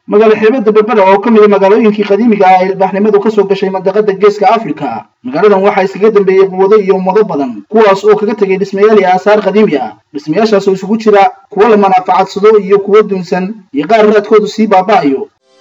magaalo xeebada berbera oo ka mid a magaalooyinkii qadiimiga ah ee ilbaaxnimadu ka soo gashay mandaqada geeska afrika magaaladan waxaa iskaga dambeeyey quwado iyo ummado badan kuwaas oo kaga tegay dhismayaal iyo aasaar qadiimi ah dhismayaashaas oo isugu jira kuwo la manaafacadsado iyo kuwo dunsan iyo qaar raadkoodu sii baaba'ayo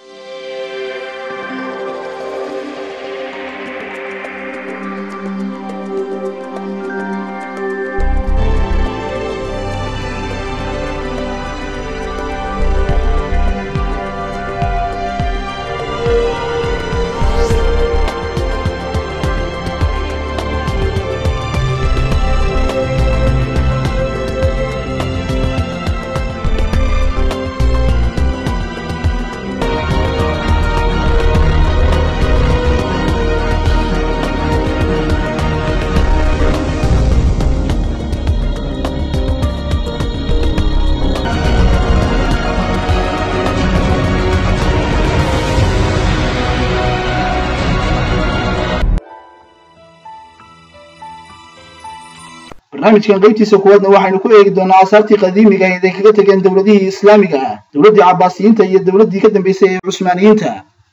barnaamijkan qaybtiisa kuwaadna waxaynu ku eegi doonaa aasaartii qadiimiga ahayd ay kaga tegeen dowladihii islaamiga ah dowladdii cabbaasiyiinta iyo dowladdii ka dambaysay ee cusmaaniyiinta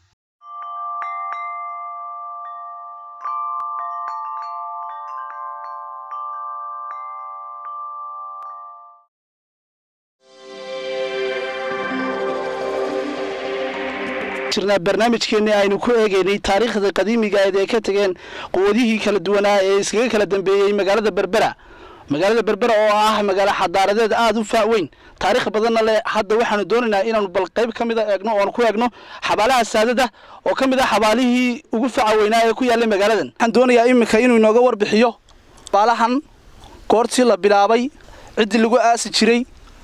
jirnaa barnaamijkeenii aynu ku eegaynay taariikhda qadiimiga ahayd ee ka tegeen quwadihii kala duwanaa ee iskaga kala dambeeyey magaalada berbera magaalada berbera oo ah magaalo xadaaradeed aada u faaweyn taarikh badanna leh hadda waxaanu doonaynaa inaanu bal qayb ka mida eegno oanu ku eegno xabaalaha saadada oo ka mid ah xabaalihii ugu faca weynaa ee ku yaallay magaaladan waxaan doonayaa iminka inuu inooga warbixiyo xabaalahan goortii la bilaabay ciddii lagu aasi jiray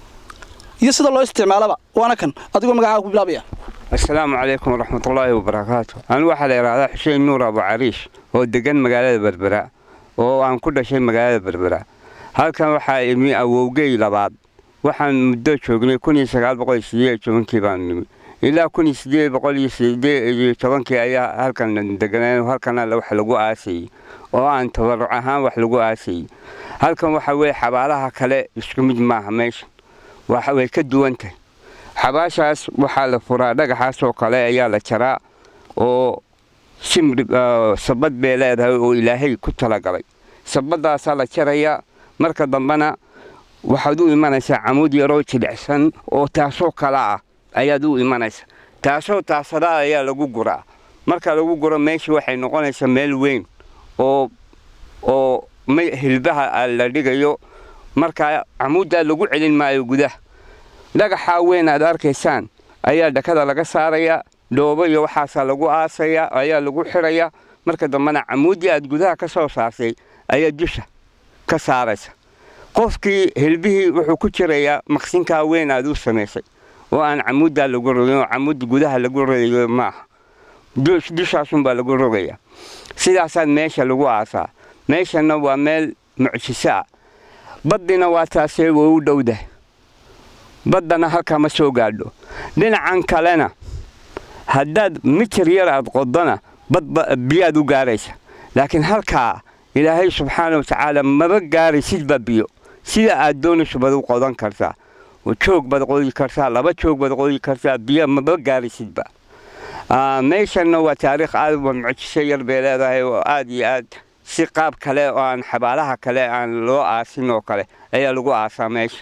iyo sida loo isticmaalaba waana kan adigoo magacaaga ku bilaabaya asalaamu calaykum waraxmatullaahi wabarakaatu anigu waxaa la yidhahdaa xuseen nuur abu cariish oo degan magaalada berbera oo aan ku dhashay magaalada berbera halkan waxaa imi awowgey labaad waxaan muddo joognay kun iyo sagaal boqol iyo sideed iyo tobankii baan nimi ilaa kun iyo sideed boqol iyo sideed iyo tobankii ayaa halkan deganeen halkana wax lagu aasayey oo aan tabaruc ahaan wax lagu aasayey halkan waxa weeye xabaalaha kale isku mid maaha meesha waxa way ka duwan tahay xabaashaas waxaa la furaa dhagaxaas oo kale ayaa la jaraa oo simri sabad bay leedahay oo ilaahay ku talagalay sabadaasaa la jarayaa marka dambena waxaad u imanaysaa camuud yaroo jilicsan oo taasoo kale ah ayaad u imanaysaa taasoo taasadaa ayaa lagu guraa marka lagu guro meesha waxay noqonaysaa meel weyn oo oo hilbaha la dhigayo markaa camuuddaa lagu celin maayo gudaha dhagaxaa weyn aad arkaysaan ayaa dhakada laga saarayaa dhoobo iyo waxaasaa lagu aasayaa ayaa lagu xirayaa marka dambena camuuddii aad gudaha ka soo saartay ayaa dusha ka saaraysa qofkii hilbihii wuxuu ku jirayaa maqsinkaa weyn aad u samaysay oo aan camuuddaa lagu rogin oo camuudda gudaha lagu rogayo maaha dushaasunbaa lagu rogayaa sidaasaa meesha lagu aasaa meeshana waa meel mucjiso ah baddina waa taasee way u dhowdahay baddana halkaa ma soo gaadho dhinacan kalena haddaad mitir yar aad qodona badba biyaad u gaaraysa laakiin halkaa ilaahay subxaana watacaala maba gaaraysidba biyo sida aad doonayso baad u qodan kartaa joog baad qodi kartaa laba joog baad qodi kartaa biyo maba gaaraysidba meeshanna waa taariikh aad wa mucjiso yar bay leedahay oo aad iyo aad si qaab kale oo aan xabaalaha kale aan loo aasin oo kale ayaa lagu aasaa meesha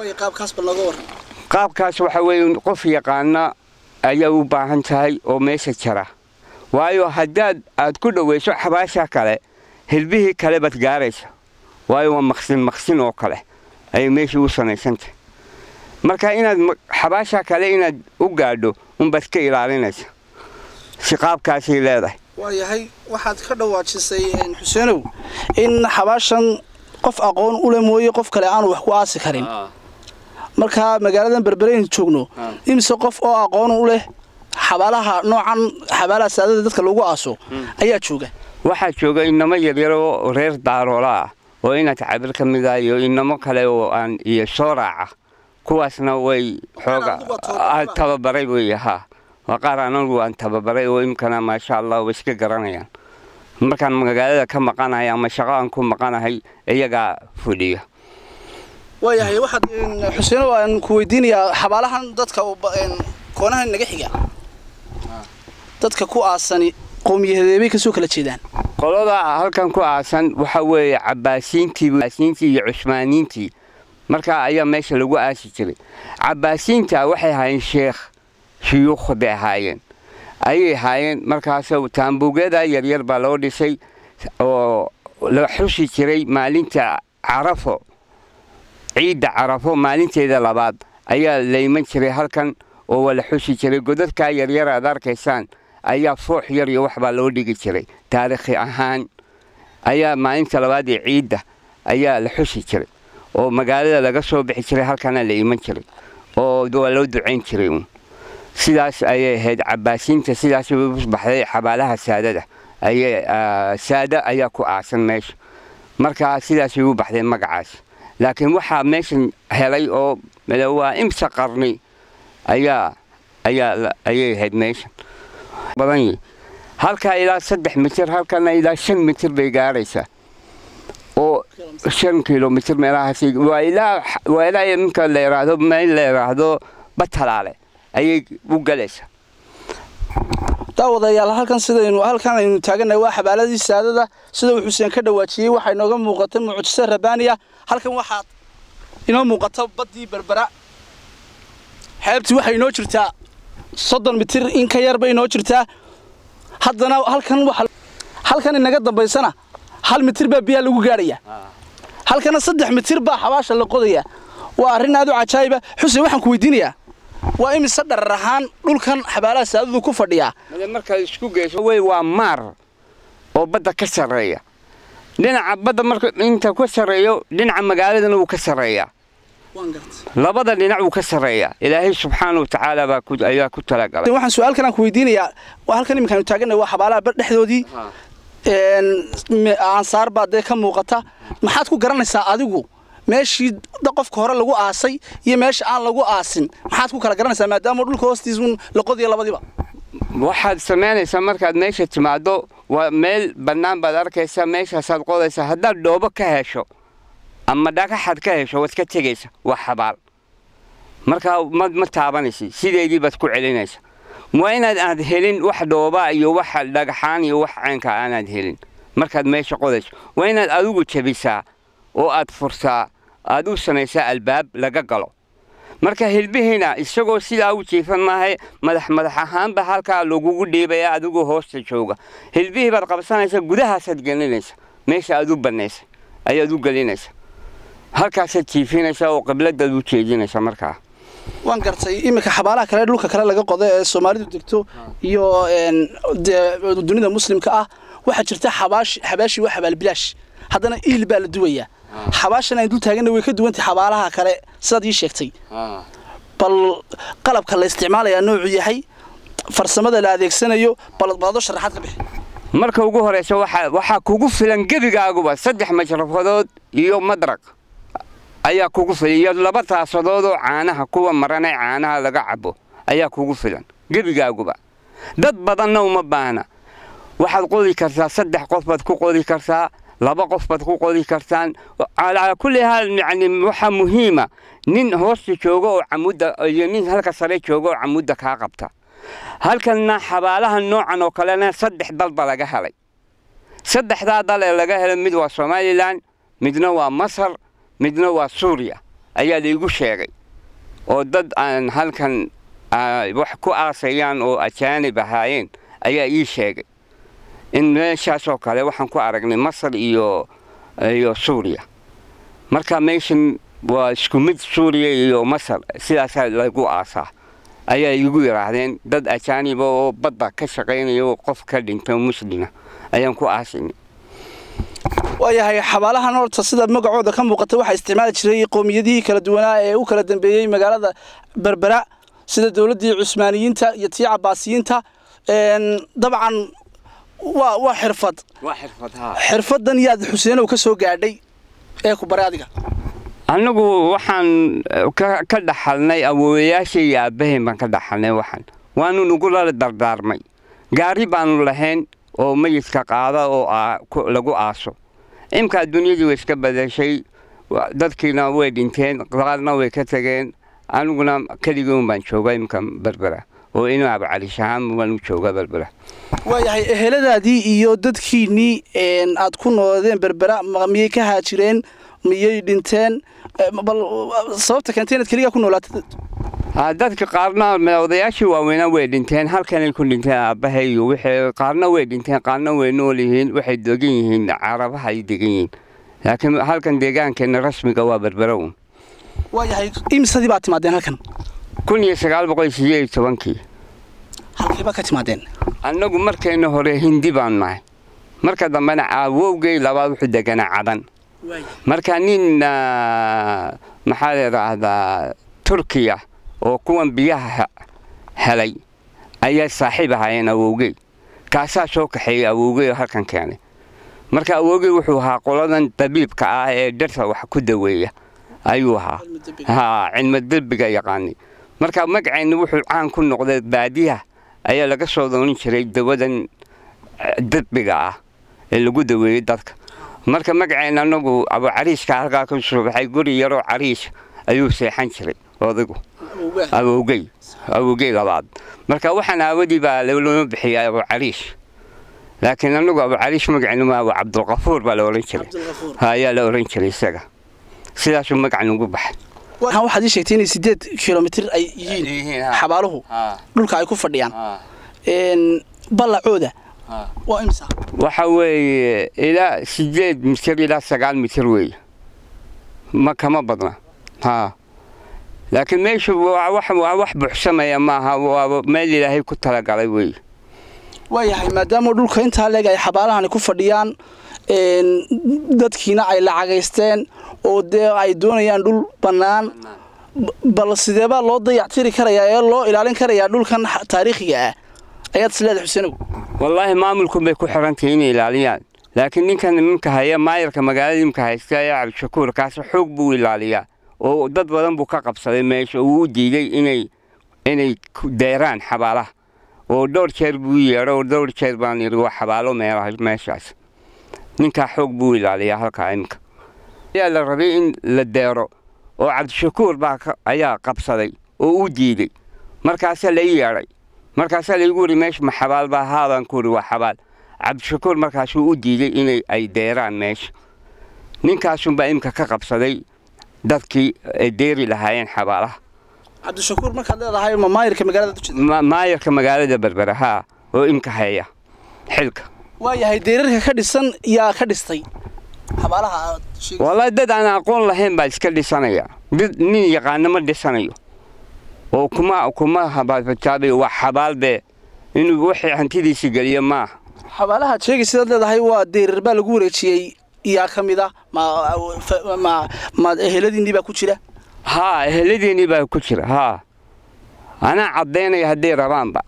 qaabkaas waxa weeye qof yaqaana ayaa u baahan tahay oo meesha jara waayo haddaad aad ku dhowayso xabaasha kale hilbihii kale baad gaaraysa waayo waa maqsin maqsin oo kale ayay meeshii u samaysantahay marka inaad xabaasha kale inaad u gaadho unbaad ka ilaalinaysa si qaabkaasay leedahay waayahay waxaad ka dhawaajisay xuseenow in xabaashan qof aqoon ule mooye qof kale aanu wax ku aasi karin markaa magaaladan berbereynu joogno imise qof oo aqoon u leh xabaalaha noocan xabaalaha saadada dadka lagu aaso ayaa jooga waxaa jooga inamo yaryaroo reer daaroola ah oo inaad cabir ka mid ah iyo inamo kale oo aan iyo soo raaca kuwaasna way xooga tababaray wey haa waa qaar anagu aan tababaray oo imkana maasha allah way iska garanayaan markaan magaalada ka maqanahay ama shaqo aan ku maqanahay iyagaa fudhiya waayahay waxaad xuseen aan ku weydiinayaa xabaalahan dadka koonaha naga xiga dadka ku aasani qowmiyadeebay kasoo kala jeedaan qolada halkan ku aasan waxa weeye cabaasiintii iyo cusmaaniintii markaa ayaa meesha lagu aasi jiray cabaasiinta waxay ahaayeen sheekh shuyuukh bay ahaayeen ayay ahaayeen markaas taambuugyada yaryar baa loo dhisay oo la xusi jiray maalinta carafo ciidda carafo maalinteeda labaad ayaa layman jiray halkan oo waa la xusi jiray godadkaa yaryar aad arkaysaan ayaa foox yar iyo waxbaa loo dhigi jiray taarikhi ahaan ayaa maalinta labaad ee ciidda ayaa la xusi jiray oo magaalada laga soo bixi jiray halkana la iman jiray oo waa loo ducayn jiray uun sidaas ayay ahayd cabaasiinta sidaas u baxday xabaalaha saadada ayay saada ayaa ku aasan meesha markaa sidaasay u baxdeen magacaas laakiin waxaa meeshan helay oo waa imsa qarni ayaa ayaa ayay ahayd meeshan badan yihi halkaa ilaa saddex mitir halkana ilaa shan mitir bay gaaraysaa oo shan kilomitir meelahaas waa ilaa waa ilaa iminka la yidhaahdo meel la yidhaahdo batalaale ayay u galaysaa daawadayaal halkan sidaynu halkan aynu taagannahay waa xabaaladii saadada sida uu xuseen ka dhawaajiyey waxaa inooga muuqata mucjiso rabaaniya halkan waxaa inoo muuqata baddii berbera xeebtii waxay inoo jirtaa soddon mitir in ka yar bay inoo jirtaa haddana halkan waxa halkan inaga dambaysana hal mitir baa biyaa lagu gaadhaya halkana saddex mitir baa xabaasha la qodaya waa arrin aad u cajaayiba xuseen waxaan ku weydiinayaa waa imise dharar ahaan dhulkan xabaalaha saadadu ku fadhiyaa markaad isku geyso wey waa maar oo badda ka sarreeya dhinaca badda marka inta ka sarreeyo dhinaca magaaladana wuu ka sarreeyaa labada dhinac wuu ka sarreeyaa ilaahay subxaana watacaala baa ayaa ku talagalay waxaan su-aal kalaan ku weydiinayaa halkan iminkaanu taagannahay waa xabaalaha bar dhexdoodii aansaar baa dee ka muuqata maxaad ku garanaysaa adigu meeshii qofka hore lagu aasay iyo meesha aan lagu aasin maxaad ku kala garanaysaa maadaama dhulka hoostiisun la qodiya labadiiba waxaad samaynaysaa markaad meesha timaado waa meel bannaan baad arkaysaa meeshaasaad qodaysaa haddaad dhoobo ka hesho ama dhagaxaad ka hesho waad ka tegaysa waa xabaal markaa ma ma taabanaysid sideedii baad ku celinaysa waa inaad aad helin wax dhooba iyo wax dhagaxaan iyo wax caynka aanaad helin markaad meesha qodayso waa inaad adigu jabisaa oo aad furtaa aad u samaysaa albaab laga galo marka hilbihiina isagoo sidaa u jiifan maahay madax madax ahaanba halkaa lagugu dhiibaya adigoo hoosta jooga hilbihii baad qabsanaysa gudahaasaad gelinaysa meesha aad u bannaysa ayaad u gelinaysa halkaasaad jiifinaysa oo qibladaad u jeedinaysa markaa waan gartay iminka xabaalaha kale dhulka kale laga qodo ee soomaalidu degto iyo dunida muslimka ah waxaa jirta xabaashi waa xabaal bilaash haddana iil baa la duwayaa xabaashan aynu dul taaganna way ka duwantay xabaalaha kale sidaad ii sheegtay bal qalabka la isticmaalayaa noocuu yahay farsamada la adeegsanayo balado sharaxaad ka bixi marka ugu horeysa waxaa kugu filan gebigaaguba saddex majrafadood iyo madraq ayaa kugu filan iyo laba taasadood oo caanaha kuwa maranay caanaha laga cabo ayaa kugu filan gebigaaguba dad badanna uma baahna waxaad qodi kartaa saddex qof baad ku qodi kartaa laba qof baad ku qodi kartaan calaa kulli haal yani waxaa muhiima nin hoosta jooga oo camudda iyo nin halka sare jooga oo camudda kaa qabta halkanna xabaalaha noocan oo kalena saddex dalba laga helay saddexdaa dal ee laga helay mid waa somalilan midna waa masar midna waa suuriya ayaa laigu sheegay oo dad aan halkan wax ku aasayaan oo ajaanib ahaayeen ayaa ii sheegay in meeshaasoo kale waxaan ku aragnay masar iyo iyo suuriya marka meeshan waa isku mid suuriya iyo masar sidaasaa lagu aasaa ayaa igu yidhaahdeen dad ajaaniba oo badda ka shaqaynaya oo qof ka dhinto muslima ayaan ku aasinay waayahay xabaalahan horta sida magacooda ka muuqata waxaa isticmaali jiray qowmiyadihii kala duwanaa ee u kala dambeeyey magaalada berbera sida dowladdii cusmaaniyiinta iyo tii cabaasiyiinta dabcan waa waa xirfad xirfadan yaad xuseenow ka soo gaadhay ee ku baray adiga annagu waxaan ka dhaxalnay awoowayaasha iyo aabbahayn baan ka dhaxalnay waxaan waanu nugula dardaarmay gaari baanu lahayn oo mayidka qaada oo lagu aaso imkaa dunyadii way iska badashay dadkiina way dhinteen qaarna way ka tageen aniguna keligiun baan jooga imka berbera oo inuu abcariish ahaan waan u jooga berbera waayahay eheladaadii iyo dadkiinnii aad ku noodeen berbera miyay ka haajireen miyay dhinteen bal sababta keentay inaad keligaa ku noolaatay dadka qaarna odayaashii waaweynaa way dhinteen halkanay ku dhinteen aabbahay iyo wixii qaarna way dhinteen qaarna way nool yihiin waxay degan yihiin carabaha ay degan yihiin laakiin halkan deegaankeena rasmiga waa berbera uun waayahay imisadii baad timaadeen halkan kun iyo sagaal boqol sideed iyo tobankii halkiiba ka timaadeen annagu markayna hore hindi baan nahay marka dambena awowgay labaad wuxuu deganaa cadan marka nin maxaa layidhaahdaa turkiya oo kuwan biyaha helay ayaa saaxiib ahaayeen awowgey kaasaa soo kaxeeyey awowgey oo halkan keenay marka awowgey wuxuu ahaa qoladan dabiibka ah ee dharta wax ku daweeya ayuu ahaa ha cilmi derbiga yaqaanay marka magaceenna wuxuu caan ku noqday baadiyaha ayaa laga soo doonin jiray dawadan derbiga ah ee lagu daweeyey dadka marka magaceenna anagu abucariiska halkaa ka soo baxay guri yaroo cariis ayuu seexan jiray odaygu awowgey awowgey labaad marka waxaan aawadii baa looma bixiyay abucariish laakiin anagu abucariish magaceenna ma abu cabdulqafuur baa la ohan jiray ayaa la ohan jiray isaga sidaasuu magacan ugu baxay waxaad ii sheegtay inay sideed kilomitir ay yihiin xabaaluhu dhulka ay ku fadhiyaan ballacooda waa imsa waxa weeye ilaa sideed mitir ilaa sagaal mitir weeye ma kama badna ha laakiin meeshu waa wax buuxsamaya maaha waa meel ilaahay ku talagalay weeye waayahay maadaama dhulka intaa leeg ay xabaalahani ku fadhiyaan dadkiina ay lacagaysteen oo dee ay doonayaan dhul bannaan bal sideebaa loo dayactiri karayaa ee loo ilaalin karayaa dhulkan taariikhiga ah ayaad isleedahay xuseenow wallaahi maamulku bay ku xirantahay inay ilaaliyaan laakiin ninkan iminka haya maayarka magaalada imika haysta ee cabdishakuur kaasi xoog buu ilaaliyaa oo dad badan buu ka qabsaday meesha uu u diiday inay inay deeraan xabaalaha oo dhowr jeer buu yeedho oo dhowr jeer baan yidhi waa xabaalo meelaha meeshaas ninkaa xoog buu ilaaliyaa halkaa iminka ayaa la rabay in la deero oo cabdishakuur baa ayaa qabsaday oo u diiday markaasaa la yeedhay markaasaa laygu wuri meesha ma xabaal baa haabaan ku wuri waa xabaal cabdishakuur markaasuu u diiday inay ay deeraan meesha ninkaasunbaa imika ka qabsaday dadkii ay deeri lahaayeen xabaalaha cabdishakuur markaad leedahay ma maayarka magaalada maayarka magaalada berbera haa oo imka haya xilka waayahay deerarka ka dhisan yaa ka dhistay xabaalaha wallaahi dad aan aqoon lahayn baa iska dhisanaya dad nin yaqaano ma dhisanayo oo kuma kuma habaajaabayo waa xabaal bee inuu wixii hantidiisa geliyo maaha xabaalahaad sheegay sidaad leedahay waa deerar baa lagu wareejiyey yaa ka mid ah ma ma eheladiinnii baa ku jira haa eheladiinnii baa ku jira haa anaa caddaynaya hadday rabaanba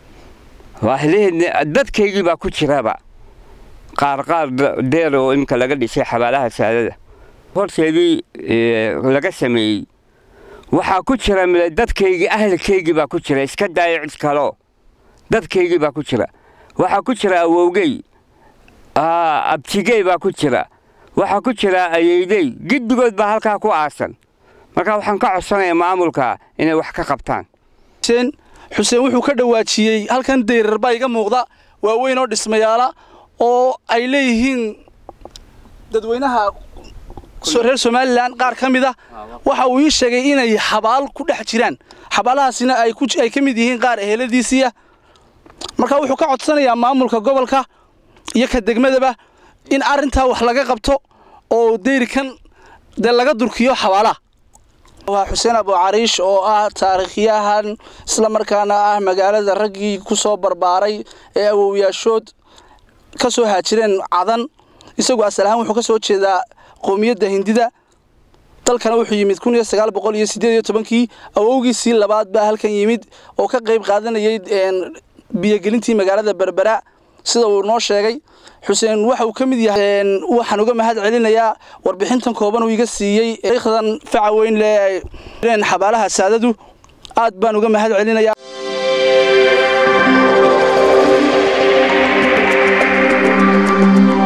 dadkaygii baa ku jiraba qaar qaar deer oo imika laga dhisay xabaalaha saadada horteedii laga sameeyey waxaa ku jira dadkaygii ahalkaygii baa ku jira iska daaya cid kaloo dadkaygii baa ku jira waxaa ku jira awowgey abtigey baa ku jira waxaa ku jira ayeydey giddigood baa halkaa ku aasan marka waxaan ka codsanayaa maamulka inay wax ka qabtaan xuseen xuseen wuxuu ka dhawaajiyey halkan deyrar baa iga muuqda waaweyn oo dhismayaala oo ay leeyihiin dadweynaha reer somalilan qaar ka mid ah waxa uu ii sheegay inay xabaal ku dhex jiraan xabaalahaasina ay ka mid yihiin qaar eheladiisiiya marka wuxuu ka codsanayaa maamulka gobolka iyo ka degmadaba in arrintaa wax laga qabto oo deyrikan dee laga durkiyo xabaalaha waa xuseen abucariish oo ah taariikhyahan isla markaana ah magaalada raggii ku soo barbaaray ee awowyaashood ka soo haajireen cadan isagu asal ahaan wuxuu ka soo jeedaa qoomiyadda hindida dalkana wuxuu yimid kun iyo sagaal boqol iyo siddeed iyo tobankii awowgiisii labaad baa halkan yimid oo ka qayb qaadanayay biyogelintii magaalada berbera sida uu noo sheegay xuseen waxa uu ka mid yahay waxaan uga mahad celinayaa warbixintan kooban uu iga siiyey taariikhdan faca weyn lee xabaalaha saadadu aad baan uga mahad celinayaa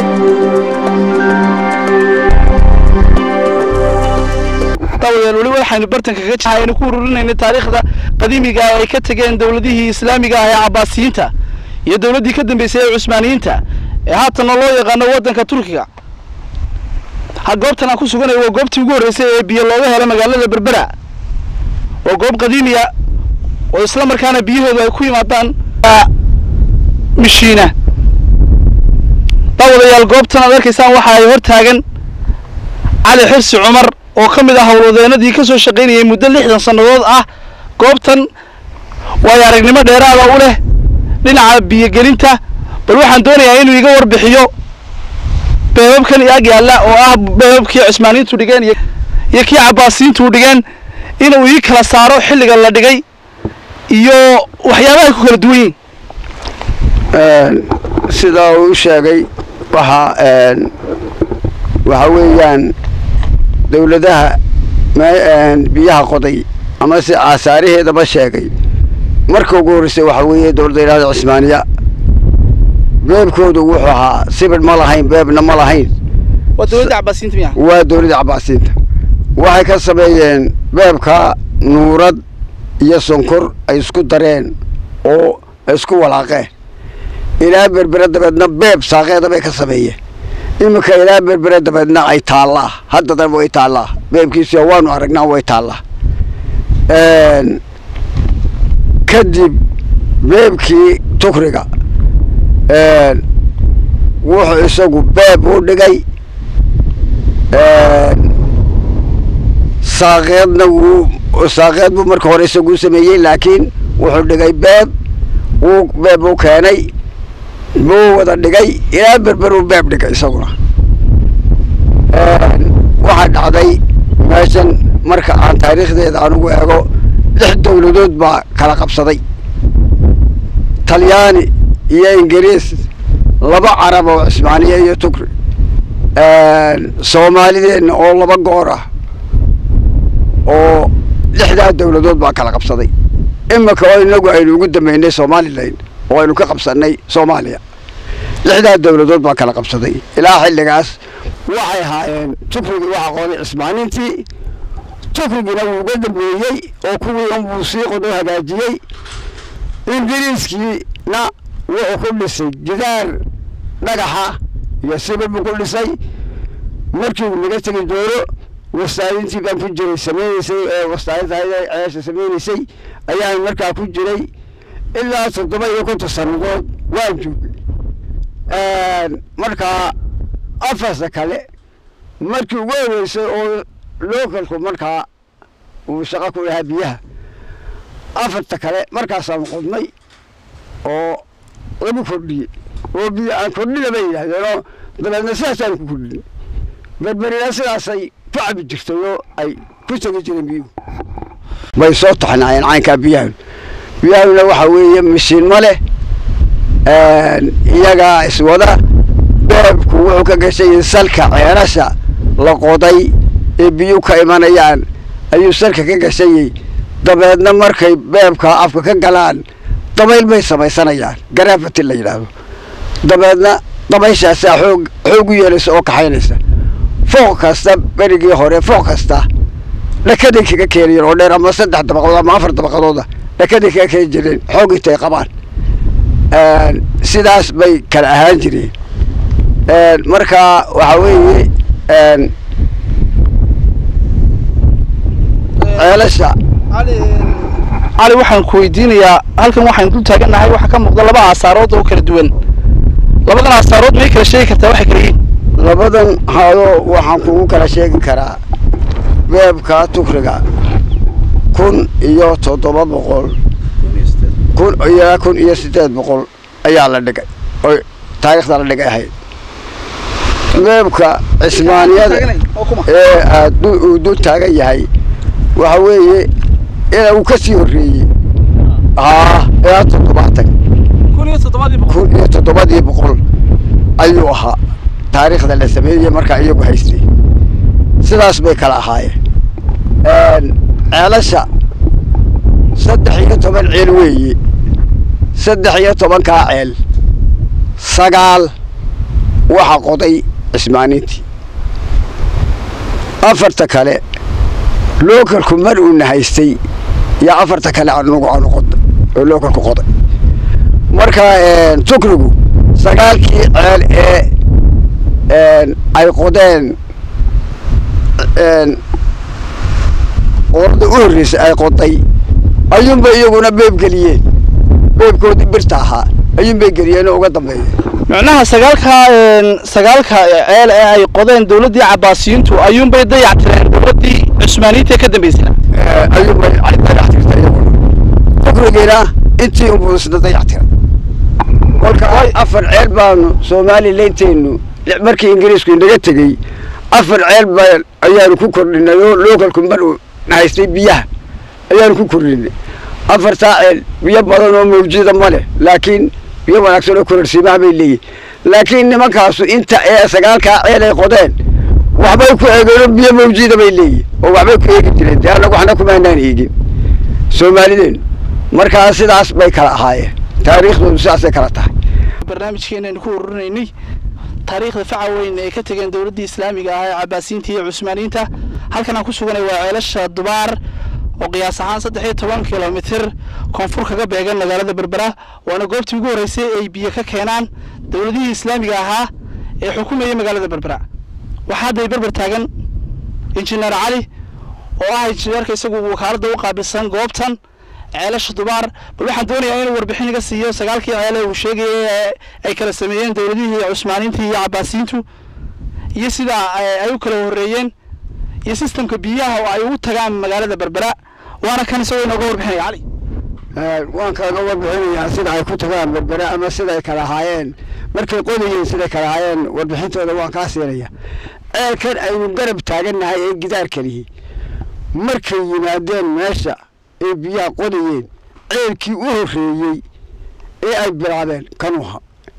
daawadayaal weli waxaynu bartanka kaga jira aynu ku ururinayna taariikhda qadiimiga ay ka tegeen dowladihii islaamiga ah ee cabaasiyiinta iyo dowladdii ka dambeysay ee cusmaaniyiinta ee haatanna loo yaqaano waddanka turkiga ha goobtan aan ku suganay waa goobtii ugu horreysay ee biyo looga helo magaalada berbera waa goob qadiimiya oo isla markaana biyahoodu ay ku yimaadaan mishiina daawadayaal goobtan aad arkaysaan waxa ay hor taagan cali xirsi cumar oo ka mid ah howlwadeenadii ka soo shaqaynayay muddo lixdan sannadood ah goobtan waayo aragnimo dheeraada u leh dhinaca biyogelinta bal waxaan doonayaa inuu iga warbixiyo beebabkan ag yaalla oo ah beebabkii cismaaniyiintu dhigeen iyo kii cabaasiyiintu dhigeen inuu ii kala saaro xilliga la dhigay iyo waxyaabahay ku kala duwan yihin sidaa uu sheegay waxaa waxa weeyaan dowladaha biyaha qoday ama se aasaaraheedaba sheegay marka ugu horreysay waxaa weeye dowladda yidhahda cismaaniya beebkoodu wuxuu ahaa sibir ma lahayn beebna ma lahayn waa dowladda cabaasiyiinta miya waa dowladda cabaasiinta waxay ka sameeyeen beebka nuurad iyo sonkor ay isku dareen oo isku walaaqeen ilaa berbere dabeedna beeb saaqeeda bay ka sameeyeen iminka ilaa berbere dabeedna ay taallaa haddadana way taallaa beebkiisi waanu aragnaa way taallaa kadib beebkii tukriga wuxuu isagu beeb u dhigay saaqeedna wuu saaqeed buu marka hore isagu sameeyey laakiin wuxuu dhigay beeb wuu beeb u keenay buu wada dhigay ilaa berber uu beeb dhigay isaguna waxaa dhacday meeshan marka aan taariikhdeeda anugu eego lix dowladood baa kala qabsaday talyaani iyo ingiriis laba carab oo cismaaniya iyo tukri soomaalideenna oo laba goor ah oo lixdaa dowladood baa kala qabsaday iminka oo inagu aynu ugu dambeynay somalilan oo aynu ka qabsanay soomaaliya lixdaa dowladood baa kala qabsaday ilaa xilligaas waxay ahaayeen tukrigii waxa qooday cismaanintii tukrigiina wuu uga dambeeyey oo kuwii unbuu sii qodoo hagaajiyey ingiriiskiina wuxuu ku dhisay gidaar dhagaxa iyo sibir buu ku dhisay markii uu naga tegi doono wastaadintii baan ku jiray samaynaysay ee wastaadinta ceesha samaynaysay ayaan markaa ku jiray ilaa toddoba iyo konton sannadood waan joogay markaa afarta kale markii ugu horeysay oo localku markaa uu shaqo ku lahaa biyaha afarta kale markaasaan qodnay oo lagu kordhiyey oo biyo aan kordhina bay yidhaahdeenoo dabeedna sidaasaan ku kordhin berberina sidaasay ku cabi jirtay oo ay ku tegi jireen biyuhu bay soo taxnaayeen caynkaa biyahan biyahana waxaa weeye mishiin ma leh iyagaa iswada beebku wuxuu ka gashay salka ceelasha la qoday ee biyuhu ka imanayaan ayuu salka ka gashayey dabeedna markay beebka afka ka galaan dabayl bay samaysanayaan garaafati la yidhaahdo dabeedna dabayshaasaa xoog xoog u yeelaysa oo kaxaynaysa fooq kasta berigii hore fooq kasta dhakaday kaga keenayeen oo dheer ama saddex dabaqadood ama afar dabaqadooda dhakaday kaga keeni jireen xoog intay qabaan sidaas bay kala ahaan jireen marka waxaa weeye ceelasha cali waxaan ku weydiinayaa halkan waxaan dul taagannahay waxaa ka muuqda laba aasaarood oo kala duwan labadan aasaarood may kala sheegi kartaa waxay kala yihiin labadan haado waxaan kugu kala sheegi karaa beebka tukriga kun iyo toddoba boqol kun ilaa kun iyo siddeed boqol ayaa la dhigay oo taariikhda la dhigay ahayd beebka cismaaniyada ee aad uu dul taagan yahay waxa weeye ina uu ka sii horreeyey haa ilaa toddobaatan kun iyo toddobadii boqol kun iyo toddobadii boqol ayuu ahaa taariikhda la sameeyey markaa iyagu haystay sidaas bay kala ahaayeen ceelasha saddex iyo toban ceel weeye saddex iyo tobankaa ceel sagaal waxa qoday cismaanintii afarta kale lookalku mar uuna haystay yaa afarta kale anugu aanu qoday oo lookalku qoday marka tukrigu sagaalkii ceel ee ay qodeen qorada u horreysay ay qoday ayuunba iyaguna beeb geliyeen beebkoodii birta ahaa ayuunbay geliyeenoo uga dambeeyeen micnaha sagaalka sagaalka ceel ee ay qodeen dowladdii cabaasiyiintu ayuunbay dayactireen dowladdii cusmaaniyiinta ka dambeysana ayuunbay dayactirta iyaguna tukrigiina intii unbuu isna dayactira kolka afar ceel baanu somalilanteenu markii ingiriisku inaga tegey afar ceel baa ayaanu ku kordhinay oo lookalku mar uu haystay biyaha ayaanu ku kordhinay afartaa ceel biyo badan oo mawjida ma leh laakiin biyo wanaagsan oo kororsiimaha bay leeyihin laakiin nimankaasu inta ee sagaalkaa ceel ay qodeen waxbay ku eegeen oo biyo mawjida bay leeyihin oo waxbay ku eegi jireen dee annagu waxna kumaanaan eegin soomaalideenu markaa sidaas bay kala ahaayeen taariikhdoodu sidaasay kala tahay barnaamijkeenaynu ku ururinaynay taariikhda faca weyn ay ka tegeen dowladdii islaamiga ah ee cabaasiyiinta iyo cusmaaniyiinta halkan aan ku suganay waa ceelasha dubaar oo qiyaas ahaan saddex iyo toban kilomitir koonfur kaga beegan magaalada berbera waana goobtii ugu horreysay ay biyo ka keenaan dowladihii islaamiga ahaa ee xukumayay magaalada berbera waxaa hadday berber taagan injineer cali oo ah injineerka isagu wakaaladda u qaabilsan goobtan ceelasha dubaar bal waxaan doonayaa inuu warbixin iga siiyo sagaalkii ceele uu sheegayay ee ay kala sameeyeen dowladihii cusmaaniinta iyo cabaasiyiintu iyo sida ay u kala horreeyeen iyo sistamka biyaha oo ay ugu tagaan magaalada berbera waana kan isagoo inooga warbixinaya cali waan kaaga warbixinayaa sida ay ku tagaan berbera ama sida ay kala ahaayeen markay qodayeen siday kala ahaayeen warbixintooda waan kaa siinaya ceelkan aynu garab taagannahay ee gidaarkanihi markay yimaadeen meesha ay biyaha qodayeen ceelkii u horreeyey ee ay bilaabeen kanuha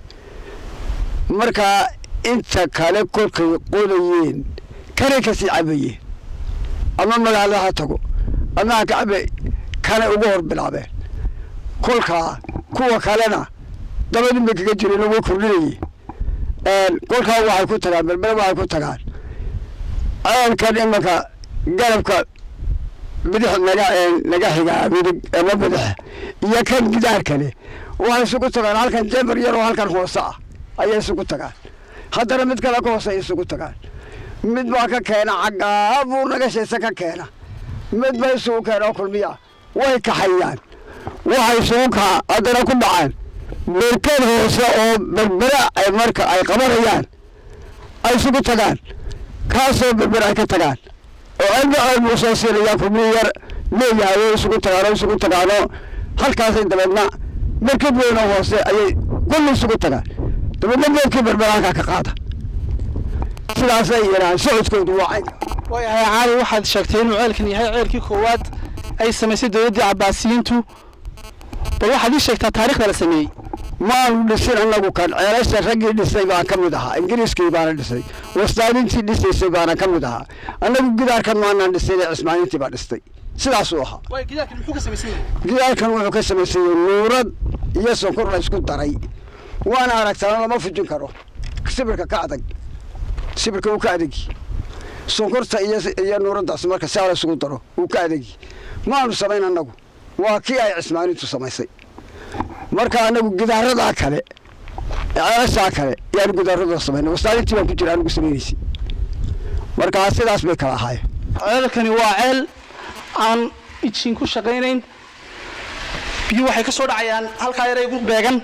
markaa inta kale kolkay qodayeen kanay kasii cabayeen ama magaalada ha tago ama ha ka cabe kanay ugu hor bilaabeen kolkaa kuwa kalena dabadin bay kaga jireen oo way kordhinayeen kolkaa waxay ku tagaan berbere waxay ku tagaan ceelkan imanka garabka bidix naga naga xigaa midig ama bidix iyo kan gidaarkale waxay isugu tagaan halkan jeber yar oo halkan hoose ah ayay isugu tagaan haddana mid kale ka hoose ay isugu tagaan mid baa ka keena caggaa buu naga shaysa ka keena mid ba isugu keena oo kulmiya way kaxayaan waxay isugu kaa haddana ku dhacaan berkad hoose oo berbera ay marka ay qabanayaan ay isugu tagaan kaasoo berbera ay ka tagaan oo cilmi cilmi usoo siinayaa kulmi yar leeyahay way isugu tagaan oo isugu tagaanoo halkaasay dabeedna berkad weyn oo hoose ayay kulli isugu tagaan dabeedna beedkii berbera halkaa ka qaada sidaasay yidhahaan socodkoodu waa caynka waayahay caali waxaad sheegtay inuu ceelkan yahay ceelkii koowaad ay samaysay dowladdii cabaasiyiintu bal waxaad ii sheegtaa taarikhda la sameeyey maanu dhisin annagu kan ceelasha raggii dhisay baan ka mid ahaa ingiriiskii baana dhisay wastaadintii dhisaysay baana ka mid ahaa annagu gidaarkan maanaan dhisin ee cismaanintii baa dhistay sidaasuu ahaa gidaarkan muxuu ka samaysan yahay gidaarkan wuxuu ka samaysanyay nuurad iyo sonkor la isku daray waana aragtaan lama fujin karo sibirka ka adag sibirka uu ka adegi sonkorta iyo iyo nuuraddaas marka saa la isugu daro uu ka adegi maanu samayn annagu waa kii ay cismaanintu samaysay marka anagu gidaaradaa kale ceelashaa kale yaanu gidaaradooda samaynay wastaadintii baan ku jira anigu samaynaysay marka sidaas bay kala ahaayeen ceelkani waa ceel aan ijin ku shaqaynayn biyuhu waxay ka soo dhacayaan halkaa yaray ugu beegan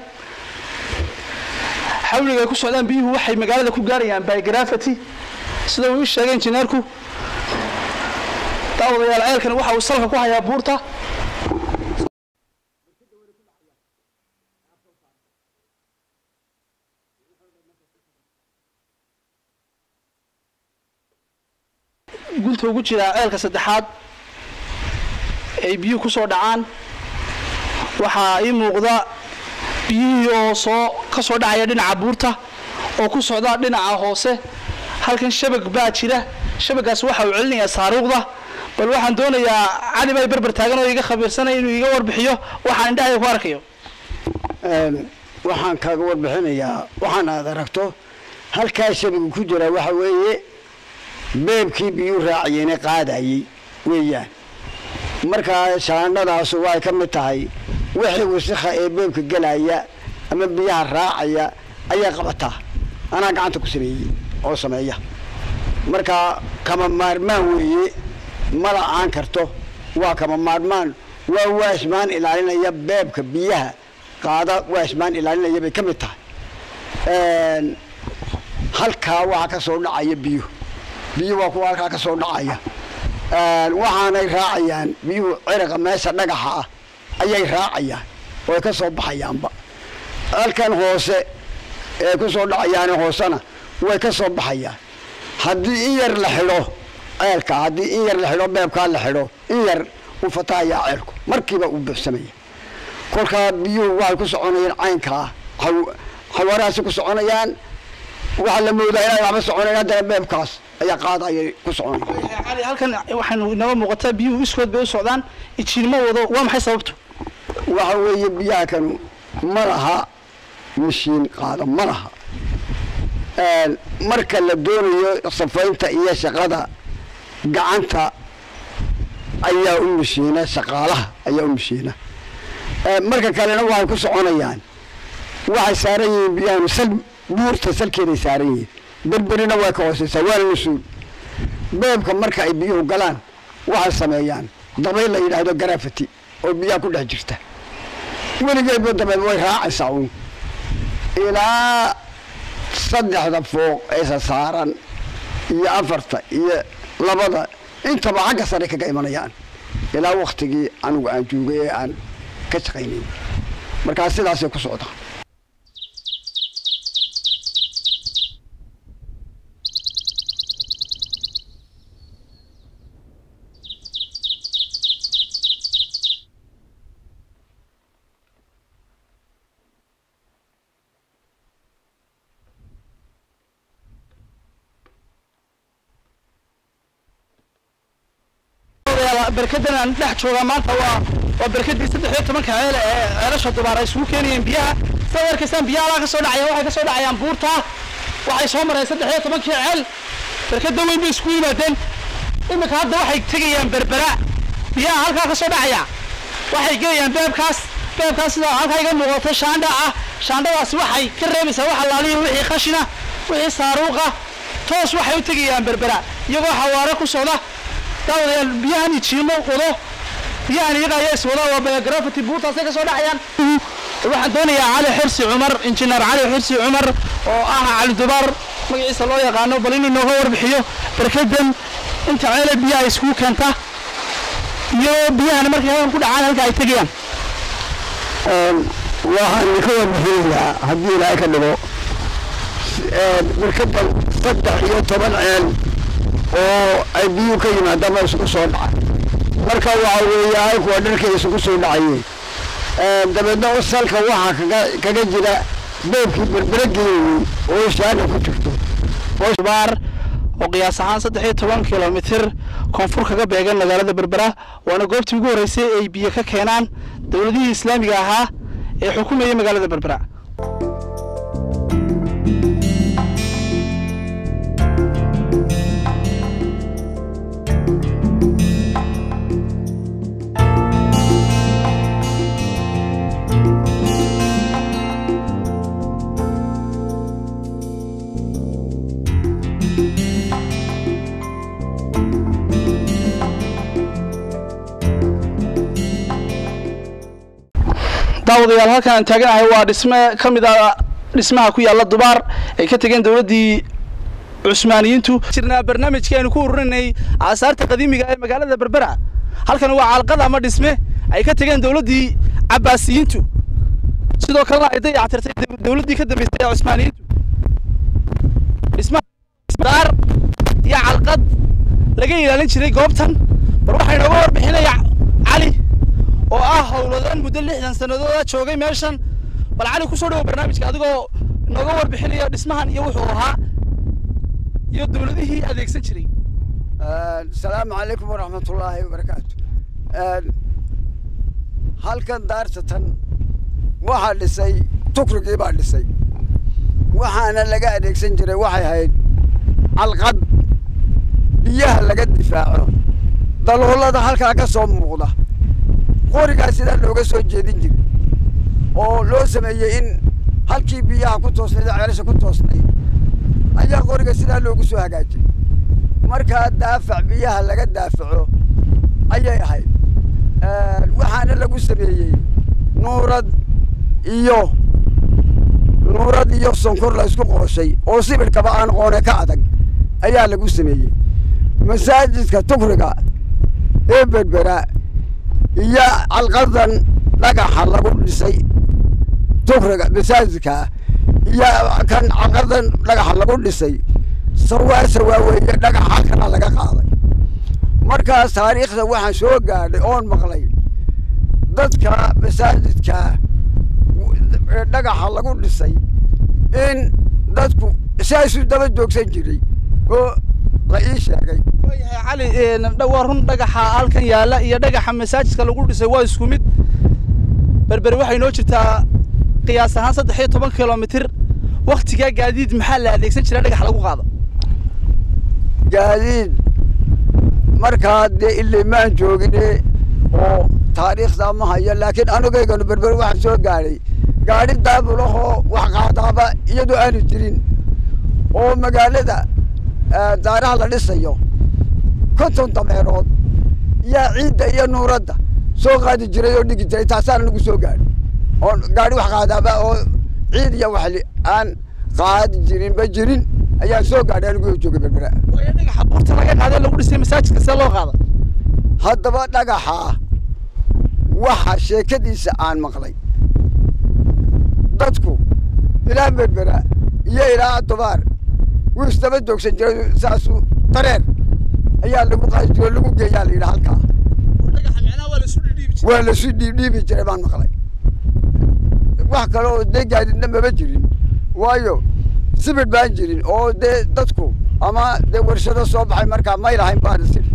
xawliga ay ku socdaan biyuhu waxay magaalada ku gaarayaan biografity sida uu ii sheegay injineerku daawadayaal ceelkani waxa uu salka ku hayaa buurta gunta ugu jiraa ceelka saddexaad ay biyuhu ku soo dhacaan waxaa ii muuqda biyihii oo soo ka soo dhacaya dhinaca buurta oo ku socda dhinaca hoose halkan shabag baa jira shabagaas waxa uu celinayaa saaruuqda bal waxaan doonayaa cali bay berber taagan oo iga khabiirsanaya inuu iga warbixiyo waxaan indhahayga ku arkayo waxaan kaaga warbixinayaa waxaan aad aragto halkaa shabagu ku jira waxa weeye beebkii biyuu raaciyeyne qaadayey weeyaan markaa shaandhadaasu waxay ka mid tahay wixii wasikha ee beebka gelaya ama biyaha raacaya ayay qabataa anaa gacanta ku sameeyey oo sameeya markaa kama maarmaan weeye ma la-aan karto waa kama maarmaan waa waashmaan ilaalinaya beebka biyaha qaada waashmaan ilaalinaya bay ka mid tahay halkaa waxaa ka soo dhacaya biyo biyo waa kuwa halkaa ka soo dhacaya waxaanay raacayaan biyuhu ciraqa meesha dhagaxa ah ayay raacayaan ooay ka soo baxayaanba halkan hoose ee ku soo dhacayaane hoosena way ka soo baxayaan haddii in yar la xidho ceelka haddii in yar la xidho beebkaa la xidho in yar u fatahayaa ceelku markiiba uu buuxsamaya kolkaa biyuhu waxay ku soconayaan caynkaa xawaarahaasi ku soconayaan waxaa la moodaa inay waxba soconayn haddana beebkaas ayaa qaadayay ku soconaya cali halkan waxaanu inaba muuqataa biyuhu iskood bay u socdaan ijiinma wado waa maxay sababtu waxa weeye biyaha kanu ma laha mashiin qaada ma laha marka la doonayo safaynta iyo shaqada gacanta ayaa u mashiina shaqaalaha ayaa u mashiina marka kalena waxay ku soconayaan waxay saaran yihiin biyahanu sal buurta salkeeday saaran yihiin berberina way ka hooseysaa waana mas-uul beebka marka ay biyuhu galaan waxay sameeyaan dabayl la yidhaahdo garafati oo biyaha ku dhex jirta weligeedba dabeed way raacaysaa uun ilaa saddexda fooq eesa saaran iyo afarta iyo labada intaba xagga sare kaga imanayaan ilaa waktigii anigu aan joogay ee aan ka shaqaynayn markaa sidaasay ku socdaan barkadan aan dhex joogaa maanta waa waa barkadii saddex iyo tobanka ceele ee ceelasha dubaar ay isugu keenayeen biyaha sidaad arkaysaan biyaha alaa ka soo dhacaya waxay ka soo dhacayaan buurta waxay soo mareen saddex iyo tobankii ceel barkada weyn bay isku yimaadeen iminka hadda waxay tegayaan berbera biyaha halkaa ka soo dhacaya waxay gelayaan beebkaas beebkaas sida halkaa iga muuqato shaandha ah shaandhadaasi waxay ka reebaysaa wax allaaliya wixii khashina wixii saaruuqa toos waxay u tegayaan berbera iyagoo xawaare ku socda daawadayaal biyahan ijiimo wado biyahan iyaga ayaa iswada waa biografity buurtaasay ka soo dhacayaan waxaan doonayaa cali xirsi cumar injineer cali xirsi cumar oo ah cali dubaar magaciisa loo yaqaano bal inuu nooga warbixiyo barkadan inta ceele biyaha iskugu keenta iyo biyahana markay halkan ku dhacaan halka ay tegayaan waxaan ka warbixinayaa haddii ilaahay ka dhigo barkadan saddex iyo toban ceel oo ay biyuhu ka yimaadama isugu soo dhaca marka waxa weeye halkuwa dharkay isugu soo dhacayeen dabeedna salka waxaa kaga kaga jira beebkii berberageeyey oo shaana ku jirto baar oo qiyaas ahaan saddex iyo toban kilomitir koonfur kaga beegan magaalada berbera waana goobtii ugu horreysay ay biyo ka keenaan dowladihii islaamiga ahaa ee xukumayay magaalada berbera daawadayaal halkan aan taaganahay waa dhisme ka mid ah dhismaha ku yaalla dubaar ay ka tegeen dowladdii cusmaaniyiintu jirnaa barnaamijkii aynu ku ururinay aasaarta qadiimiga ee magaalada berbera halkan waa calqad ama dhisme ay ka tegeen dowladdii cabbaasiyiintu sidoo kalena ay dayactirtay dowladdii ka dambeysay ee cusmaaniyiintu dhismaha iyo calqad laga ilaalin jiray goobtan war waxaa inooga warbixinaya cali oo ah howladan muddo lixdan sanadooda joogay meeshan bal cali kusoo dhawo barnaamijka adigoo nooga warbixinaya dhismahan iyo wuxuu ahaa iyo dowladihii adeegsan jiray asalaamu calaykum waraxmatullaahi wabarakaatu halkan daartatan waxaa dhisay tukrigii baa dhisay waxaana laga adeegsan jiray waxay ahayd calqad biyaha laga difaaco daloolada halkaa ka soo muuqda qorigaa sidaa looga soo jeedin jiray oo loo sameeyey in halkii biyaha ku toosnayd oo ceelasha ku toosnayd ayaa qoriga sidaa loogu soo hagaajiyey markaa daafac biyaha laga daafaco ayay ahayd waxaana lagu sameeyey nuurad iyo nuurad iyo sonkor la isku qooshay oo sibirkaba aan qoone ka adag ayaa lagu sameeyey masaajidka tukriga ee berbera iyo calqadan dhagaxa lagu dhisay tukriga masaajidkaa iyo kan calqadan dhagaxa lagu dhisay sawaa sawaa weeye dhagaxa halkana laga qaaday markaas taariikhda waxaan soo gaadhay oon maqlay dadka masaajidka dhagaxa lagu dhisay in dadku saasu daba joogsan jiray oo la ii sheegay waayahay cali waa run dhagaxa halkan yaalla iyo dhagaxa masaajidka lagu dhisay waa isku mid berberi waxay noo jirtaa qiyaas ahaan saddex iyo toban kilomitir waktigaa gaadiid maxaa la adeegsan jiraa dhagax lagu qaado gaadiid markaa dee ilimaan joogine oo taariikhdaa ma hayo laakiin anugayganu berber waxaan soo gaadhay gaadhi daabulahoo wax qaadaaba iyadoo aanu jirin oo magaalada daaraha la dhisayo konton dameerood yaa ciidda iyo nuuradda soo qaadi jiray oo dhigi jiray taasaana nagu soo gaadhay oo gaadhi wax qaadaaba oo ciid iyo waxli aan qaadi jirin ba jirin ayaan soo gaadhay anigu joogay berbera waayo dhagaxa buurta laga qaadee lagu dhisay masaajidka see loo qaada haddaba dhagaxaa waxa sheekadiisa aan maqlay dadku ilaa berbera iyo ilaa dubaar wuu isdaba joogsan jiray saasu dareer ayaa lagu qaadi jiray oo lagu geeyaa la yidhi halkaa dhagaxa micnaha waa lasu dhidhiibi jiray waa lasu dhiibdhiibi jiray baan maqlay wax kale oo dee gaadidna maba jirin waayo sibid baan jirin oo dee dadku ama dee warshado soo baxay markaa may lahayn baan isiri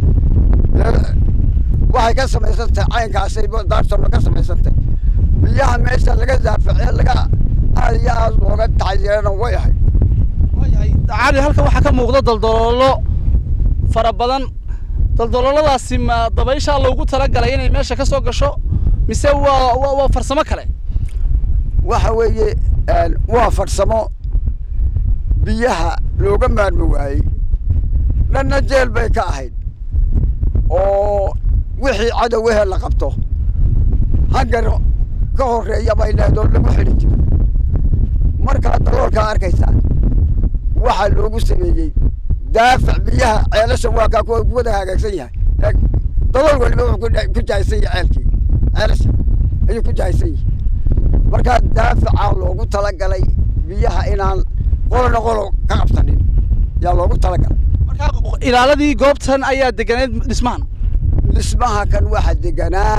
waxay ka samaysantay caynkaasay daartona ka samaysantay biyaha meesha laga daaface laga aad iyo aad looga taxyirana way ahay waayahay cali halkan waxaa ka muuqda daldaloolo fara badan daldalooladaasi ma dabayshaa loogu talagalay inay meesha ka soo gasho mise waa waa waa farsamo kale waxa weeye waa farsamo biyaha looga maarmi waayey dhanna jeel bay ka ahayd oo wixii cadow ehel la qabto hangar ka horreeya bay leedoo lagu xidhi jiro markaa daloolkaa arkaysaa waxaa loogu sameeyey daafac biyaha ceelasha waa kaa ku wada hagaagsan yahay dalool waliba wuxuu ku jahaysan yahay ceelkii ceelasha ayuu ku jahaysan yahay markaa daafacaa loogu talagalay biyaha inaan qolona qolo ka qabsanin yaa loogu talagalay markaa ilaaladii goobtan ayaa deganeed dhismahan dhismaha kan waxaa deganaa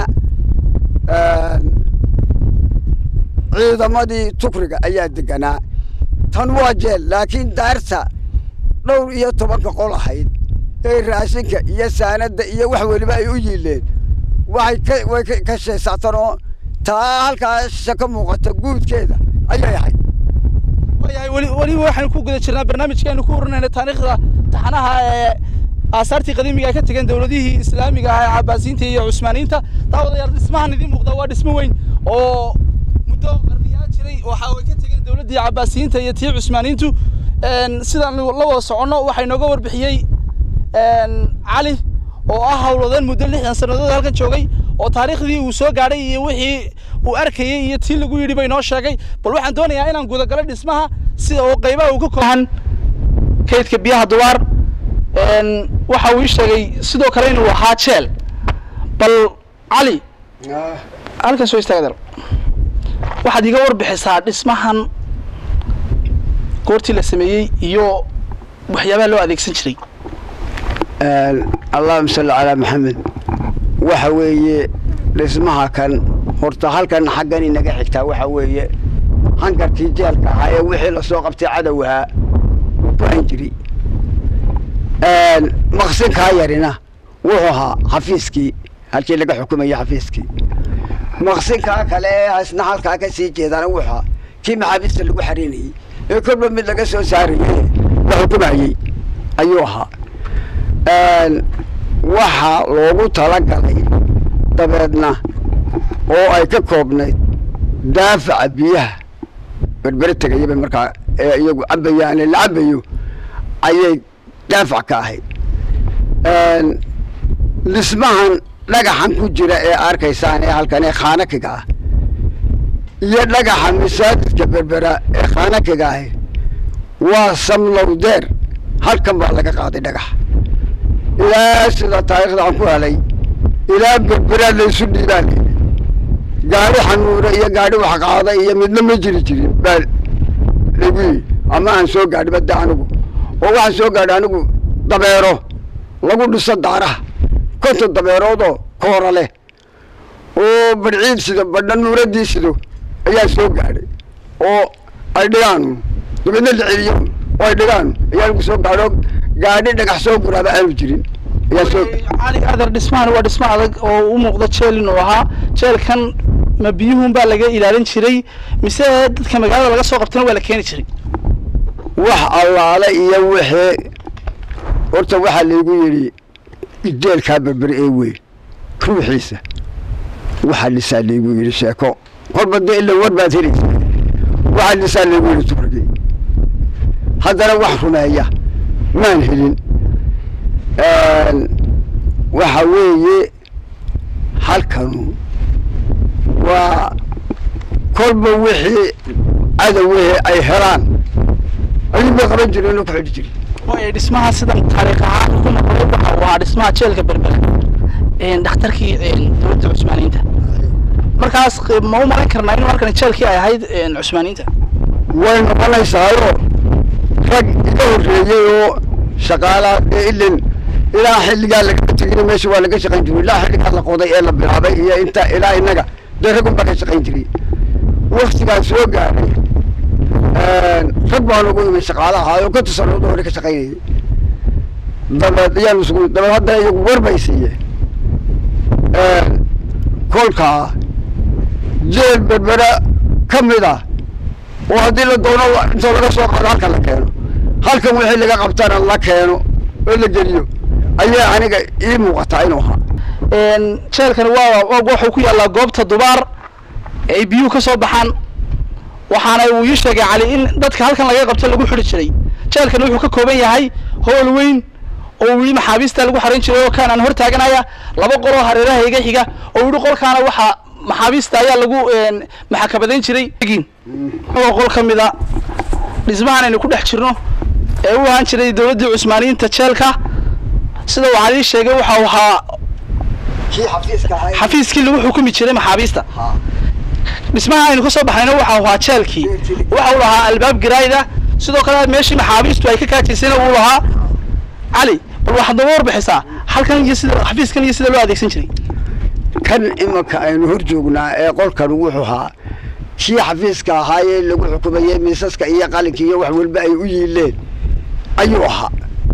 ciidamadii tukriga ayaa deganaa tan waa jeel laakiin daarta dhowr iyo tobanka qol ahayd ee raashinka iyo saanadda iyo wax weliba ay u yiileen waxay ka way ka sheesaatan oo taa halkaa sha ka muuqata guudkeeda ayay ahayd waayahay weli weliba waxaynu ku guda jirnaa barnaamijkeenu ku urinayna taariikhda taxanaha ee aasaartii qadiimiga ay ka tegeen dowladihii islaamiga ah ee cabaasiyiinta iyo cusmaaniyiinta daawadayaal dhismahan idiin muuqda waa dhismo weyn oo muddo qarniyaa jiray waxa ay ka tegeen dowladdii cabaasiyiinta iyo tii cusmaaniyiintu sidaan la wada soconno waxaa inooga warbixiyey cali oo ah howlwadeen muddo lixdan sannadood halkan joogay oo taariikhdii uu soo gaadhay iyo wixii uu arkayey iyo tii lagu yidhi bay noo sheegay bal waxaan doonayaa inaan gudagalo dhismaha sida oo qaybaha uu ka kooban kaydka biyaha duwaar waxa uu ii sheegay sidoo kale inuu ahaa jeel bal cali halkan soo istaaga dar waxaad iga warbixisaa dhismahan goortii la sameeyey iyo waxyaabaha loo adeegsan jiray allahuma salli calaa maxamed waxa weeye dhismaha kan horta halkan xaggan inaga xigtaa waxa weeye hangarkii jeelka ahaa ee wixii lasoo qabtay cadow ahaa uu ku han jiri maqsinkaa yarina wuxuu ahaa xafiiskii halkii laga xukumayay xafiiskii maqsinkaa kale ee isna halkaa ka sii jeedana wuxuu ahaa kii maxaabiista lagu xariinayey ee kolba mid laga soo saarayey la xukumayey ayuu ahaa waxaa loogu talagalay dabeedna oo ay ka koobnayd daafaca biyaha berbere tegayaba markaa ee iyagu cabayaane la cabayo ayay daafac ka ahayd dhismahan dhagaxan ku jira ee arkaysaan ee halkan ee khaanakiga ah iyo dhagaxa masaajidka berbera ee khaanakiga ahi waa samlowdeer halkan baa laga qaaday dhagax ilaa sida taariikhda aan ku helay ilaa berberaa laysu dhiibaan gaadhi xanuure iyo gaadhi wax qaada iyo midna ma jiri jirin baa lagu yii ama aan soo gaadhi badda anigu oo waxaan soo gaadhay anigu dabeero lagu dhiso daaraha konton dabeeroodoo koora leh oo badhciid sido badha nuuradii sido ayaa soo gaadhay oo ay dhigaan dabeedna la celiyo oo ay dhigaan ayaa lagu soo gaadho gaadhi dhagax soo guraaba aanu jirin ayaa soo cali adeer dhismahan waa dhismo adag oo u muuqda jeel inuu ahaa jeelkan ma biyuhun baa laga ilaalin jiray mise dadka magaalada laga soo qabtana waa la keeni jiray wax allaale iyo wixii horta waxaa laygu yidhi jeelkaa berbere ee weyn ruuxiisa waxaa dhisaa laygu yidhi sheeko kolba dee ila war baad helaysa waxaa dhisaa laygu yidhi tukrigi haddana wax rumeeya maan helin waxa weeye halkanu waa kolba wixii cadawihii ay helaan ayuun bay qaban jireen oo ku xidhi jiray waayo dhismaha sidan taariikh ahaan ku noqday waxa uu ahaa dhismaha jeelka berbera dhakhtarkii dowladda cusmaaniyiinta markaas ma u malayn karnaa inuu halkan jeelkii ay ahayd cusmaaniyiinta way noqonaysaayo rag iga horreeyey oo shaqaalaa ee ilin ilaa xilligaa lagama tegin meesha waa laga shaqayn jiray ilaa xilligaa la qoday ee la bilaabay iyo inta ilaa innaga dee rag unbaa ka shaqayn jiray waktigaan soo gaadhay rag baan ugu imay shaqaala ahaayoo ka tusanood hore ka shaqaynayay dabeed ayaan isugu dabeed haddana iyagu war bay siiyeen kolkaa jeel berbera ka mid ah oo haddii la doono intoo laga soo qaado halkan la keeno halkan wixii laga qabtana la keeno oo la geliyo ayaa aniga ii muuqataa inuu ahaa jeelkani waa wuxuu ku yaallaa goobta dubaar ay biyuhu ka soo baxaan waxaana uu ii sheegay cali in dadka halkan laga qabto lagu xidhi jiray jeelkani wuxuu ka kooban yahay hool weyn oo wili maxaabiista lagu xarin jiray oo kaan aan hor taaganaya laba qoloo hareeraha iga xiga oo yihi qolkaana waxaa maxaabiista ayaa lagu maxakabadayn jiray oo qol ka mid a dhismahan aynu ku dhex jirno ee u ahaan jiray dowladdii cusmaaniyiinta jeelka sida uu cali sheegay waxa uu ahaa xafiiskii lagu xukumi jiray maxaabiista dhismaha aynu ka soo baxnayna waxa ahaa jeelkii waxa uu lahaa albaab garaayda sidoo kale meeshii maxaabiistu ay ka kaajaysayna uu lahaa cali bal waxaad nooga warbixisaa halkan iyo sida xafiiskan iyo sida loo adeegsan jiray kan imanka aynu hor joognaa ee qolkan wuxuu ahaa kii xafiiska ahaayee lagu xukumayey miisaska iyo qalinka iyo wax walba ay u yiileen ayuu ahaa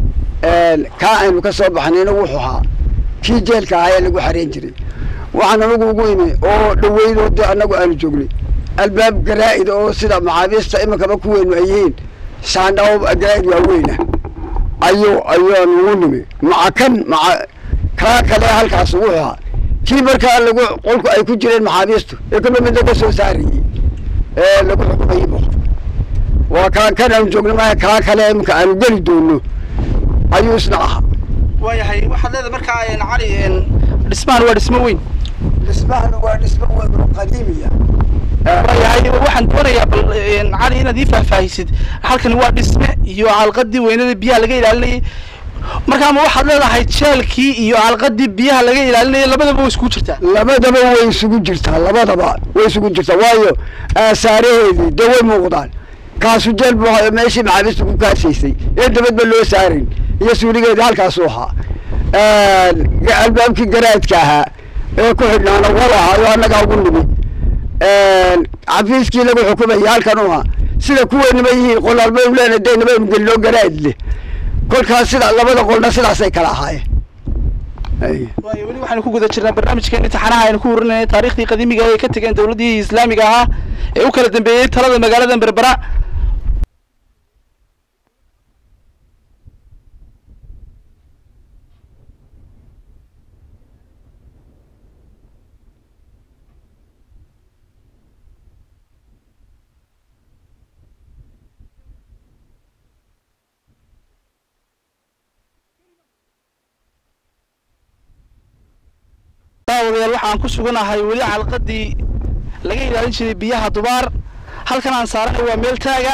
kaa aynu ka soo baxnayna wuxuu ahaa kii jeelka ahaa ee lagu xareen jiray waxaan anagu ugu imi oo dhaweynoo dee annagu aanu joognay albaab garaa'id oo sida maxaabiista iminkaba kuweynu ay yihiin saandhawo garaa'id waaweyna ayuu ayaan ugu nimi maca kan maca kaa kale halkaas wuxuu ahaa kii markaa lagu qolku ay ku jireen maxaabiistu ee kaba midna ka soo saarayey ee lagu xukumayey bu waa kaa kan aanu joogna maaha kaa kale iminka aanu geli doono ayuu isna ahaa waayahay waxaad leedahay markaa cali dhismahan waa dhismo weyn dhismahan waa dhismo weyn oo qadiimiya waayahay waxaan doonayaa bal cali inaad ii faahfaahisid halkani waa dhisme iyo calqadii weynada biyaha laga ilaalinayay markaa ma waxaad leedahay jeelkii iyo calqadii biyaha laga ilaalinayay labadaba way iskugu jirtaa labadaba way isugu jirtaa labadaba way isugu jirtaa waayo aasaaraheedii dee way muuqdaan kaasu jeel buu ahaa meeshii maxaabiista ku kaasaysay ee dabadba loo saarayn iyo suuligeedii halkaasuu ahaa albaabkii garaadka ahaa ee ku xidhnaana wal ahaayo annagaa ugu nimi xafiiskii lagu xukumayay halkan u ahaa sida kuweynima yihiin qolaalba leena dee nabaynu gelino garaad leh kolkaas sida labada qolna sidaasay kala ahaayeen waayo weli waxaynu ku guda jirnaa barnaamijkeena imtixaanaha aynu ku warinayna taariikhdii qadiimiga ay ka tegeen dowladdii islaamiga ahaa ee u kala dambeeyey talada magaalada berbera daawadayaal waxaan ku suganahay weli xalqadii laga ilaalin jiray biyaha dubaar halkan aan saaranahay waa meel taaga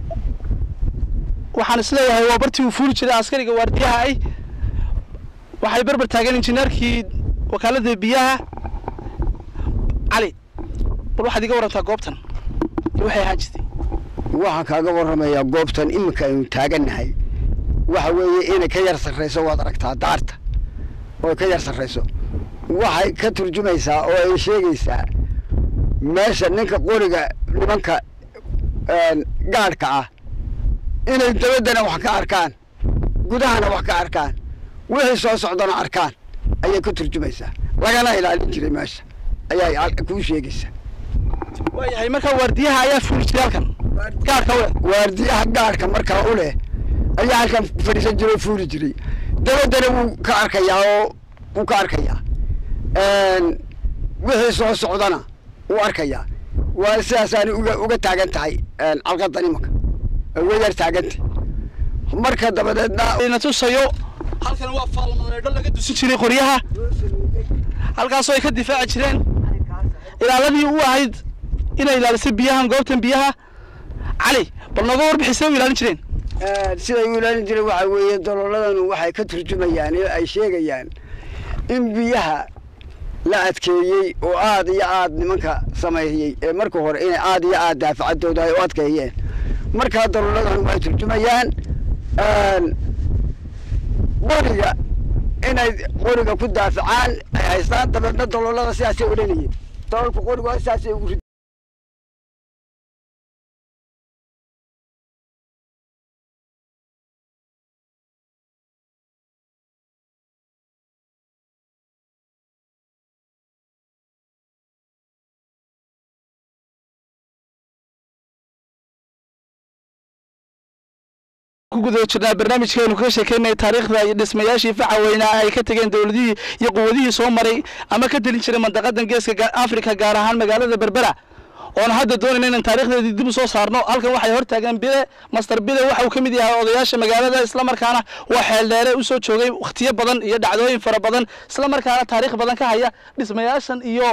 waxaan isleeyahay waa bartii uu fuuli jiray askariga waardiyaha ay waxay berber taagan injineerkii wakaaladda biyaha cali bal waxaad iga warantaa goobtan iyo waxay ahaan jirtay waxaan kaaga warramayaa goobtan iminka aynu taagannahay waxa weeye inay ka yar sarrayso waad aragtaa daarta oo ka yar sarrayso waxay ka turjumaysaa oo ay sheegaysaa meesha ninka qoriga nimanka gaadhka ah inay dabaddana wax ka arkaan gudahana wax ka arkaan wixii soo socdana arkaan ayay ka turjumaysaa lagana ilaalin jiray meesha ayaa kuu sheegaysaa waayahay markaa waardiyaha ayaa fuuli jiray halkan gaadhka u leh waardiyaha gaadhka markaa u leh ayaa halkan fadhiisan jiray oo fuuli jiray dabaddana wuu ka arkayaa oo wuu ka arkayaa wixii soo socdana wuu arkayaa waa sidaasaani uga uga taagan tahay calqadan imanka uga yar taagantay marka dabadeedna na tusayo halkan waa faalmaneedho laga dusin jiray qoryaha halkaasoo ay ka difaaci jireen ilaaladii u ahayd inay ilaalisay biyahan goobtan biyaha cali bal nooga warbixisay u ilaalin jireen siday u ilaalin jireen waxaa weeye dalooladan waxay ka turjumayaan ee ay sheegayaan in biyaha la adkeeyey oo aad iyo aad nimanka sameeyey ee marka hore inay aad iyo aad daafacadooda ay u adkeeyeen markaa dalooladan waxay turjumayaan qoriga inay qoriga ku daafacaan ay haystaan dabeedna daloolada sidaasay odhanayeen daloolka qoriga sidaasay ugu rid ku guda jirnaa barnaamijkeenu kaga sheekeynaya taariikhda iyo dhismayaashii faca weynaa ay ka tegeen dowladihii iyo quwadihii soo maray ama ka telin jiray mandaqadan geeska afrika gaar ahaan magaalada berbera oon hadda doonayna inaan taarikhdeedii dib u soo saarno halkan waxay hortaagaan bile master bile waxa uu ka mid yahay odayaasha magaalada islamarkaana waa xeeldheere usoo joogay wakhtiyo badan iyo dhacdooyin fara badan islamarkaana taariikh badan ka haya dhismayaashan iyo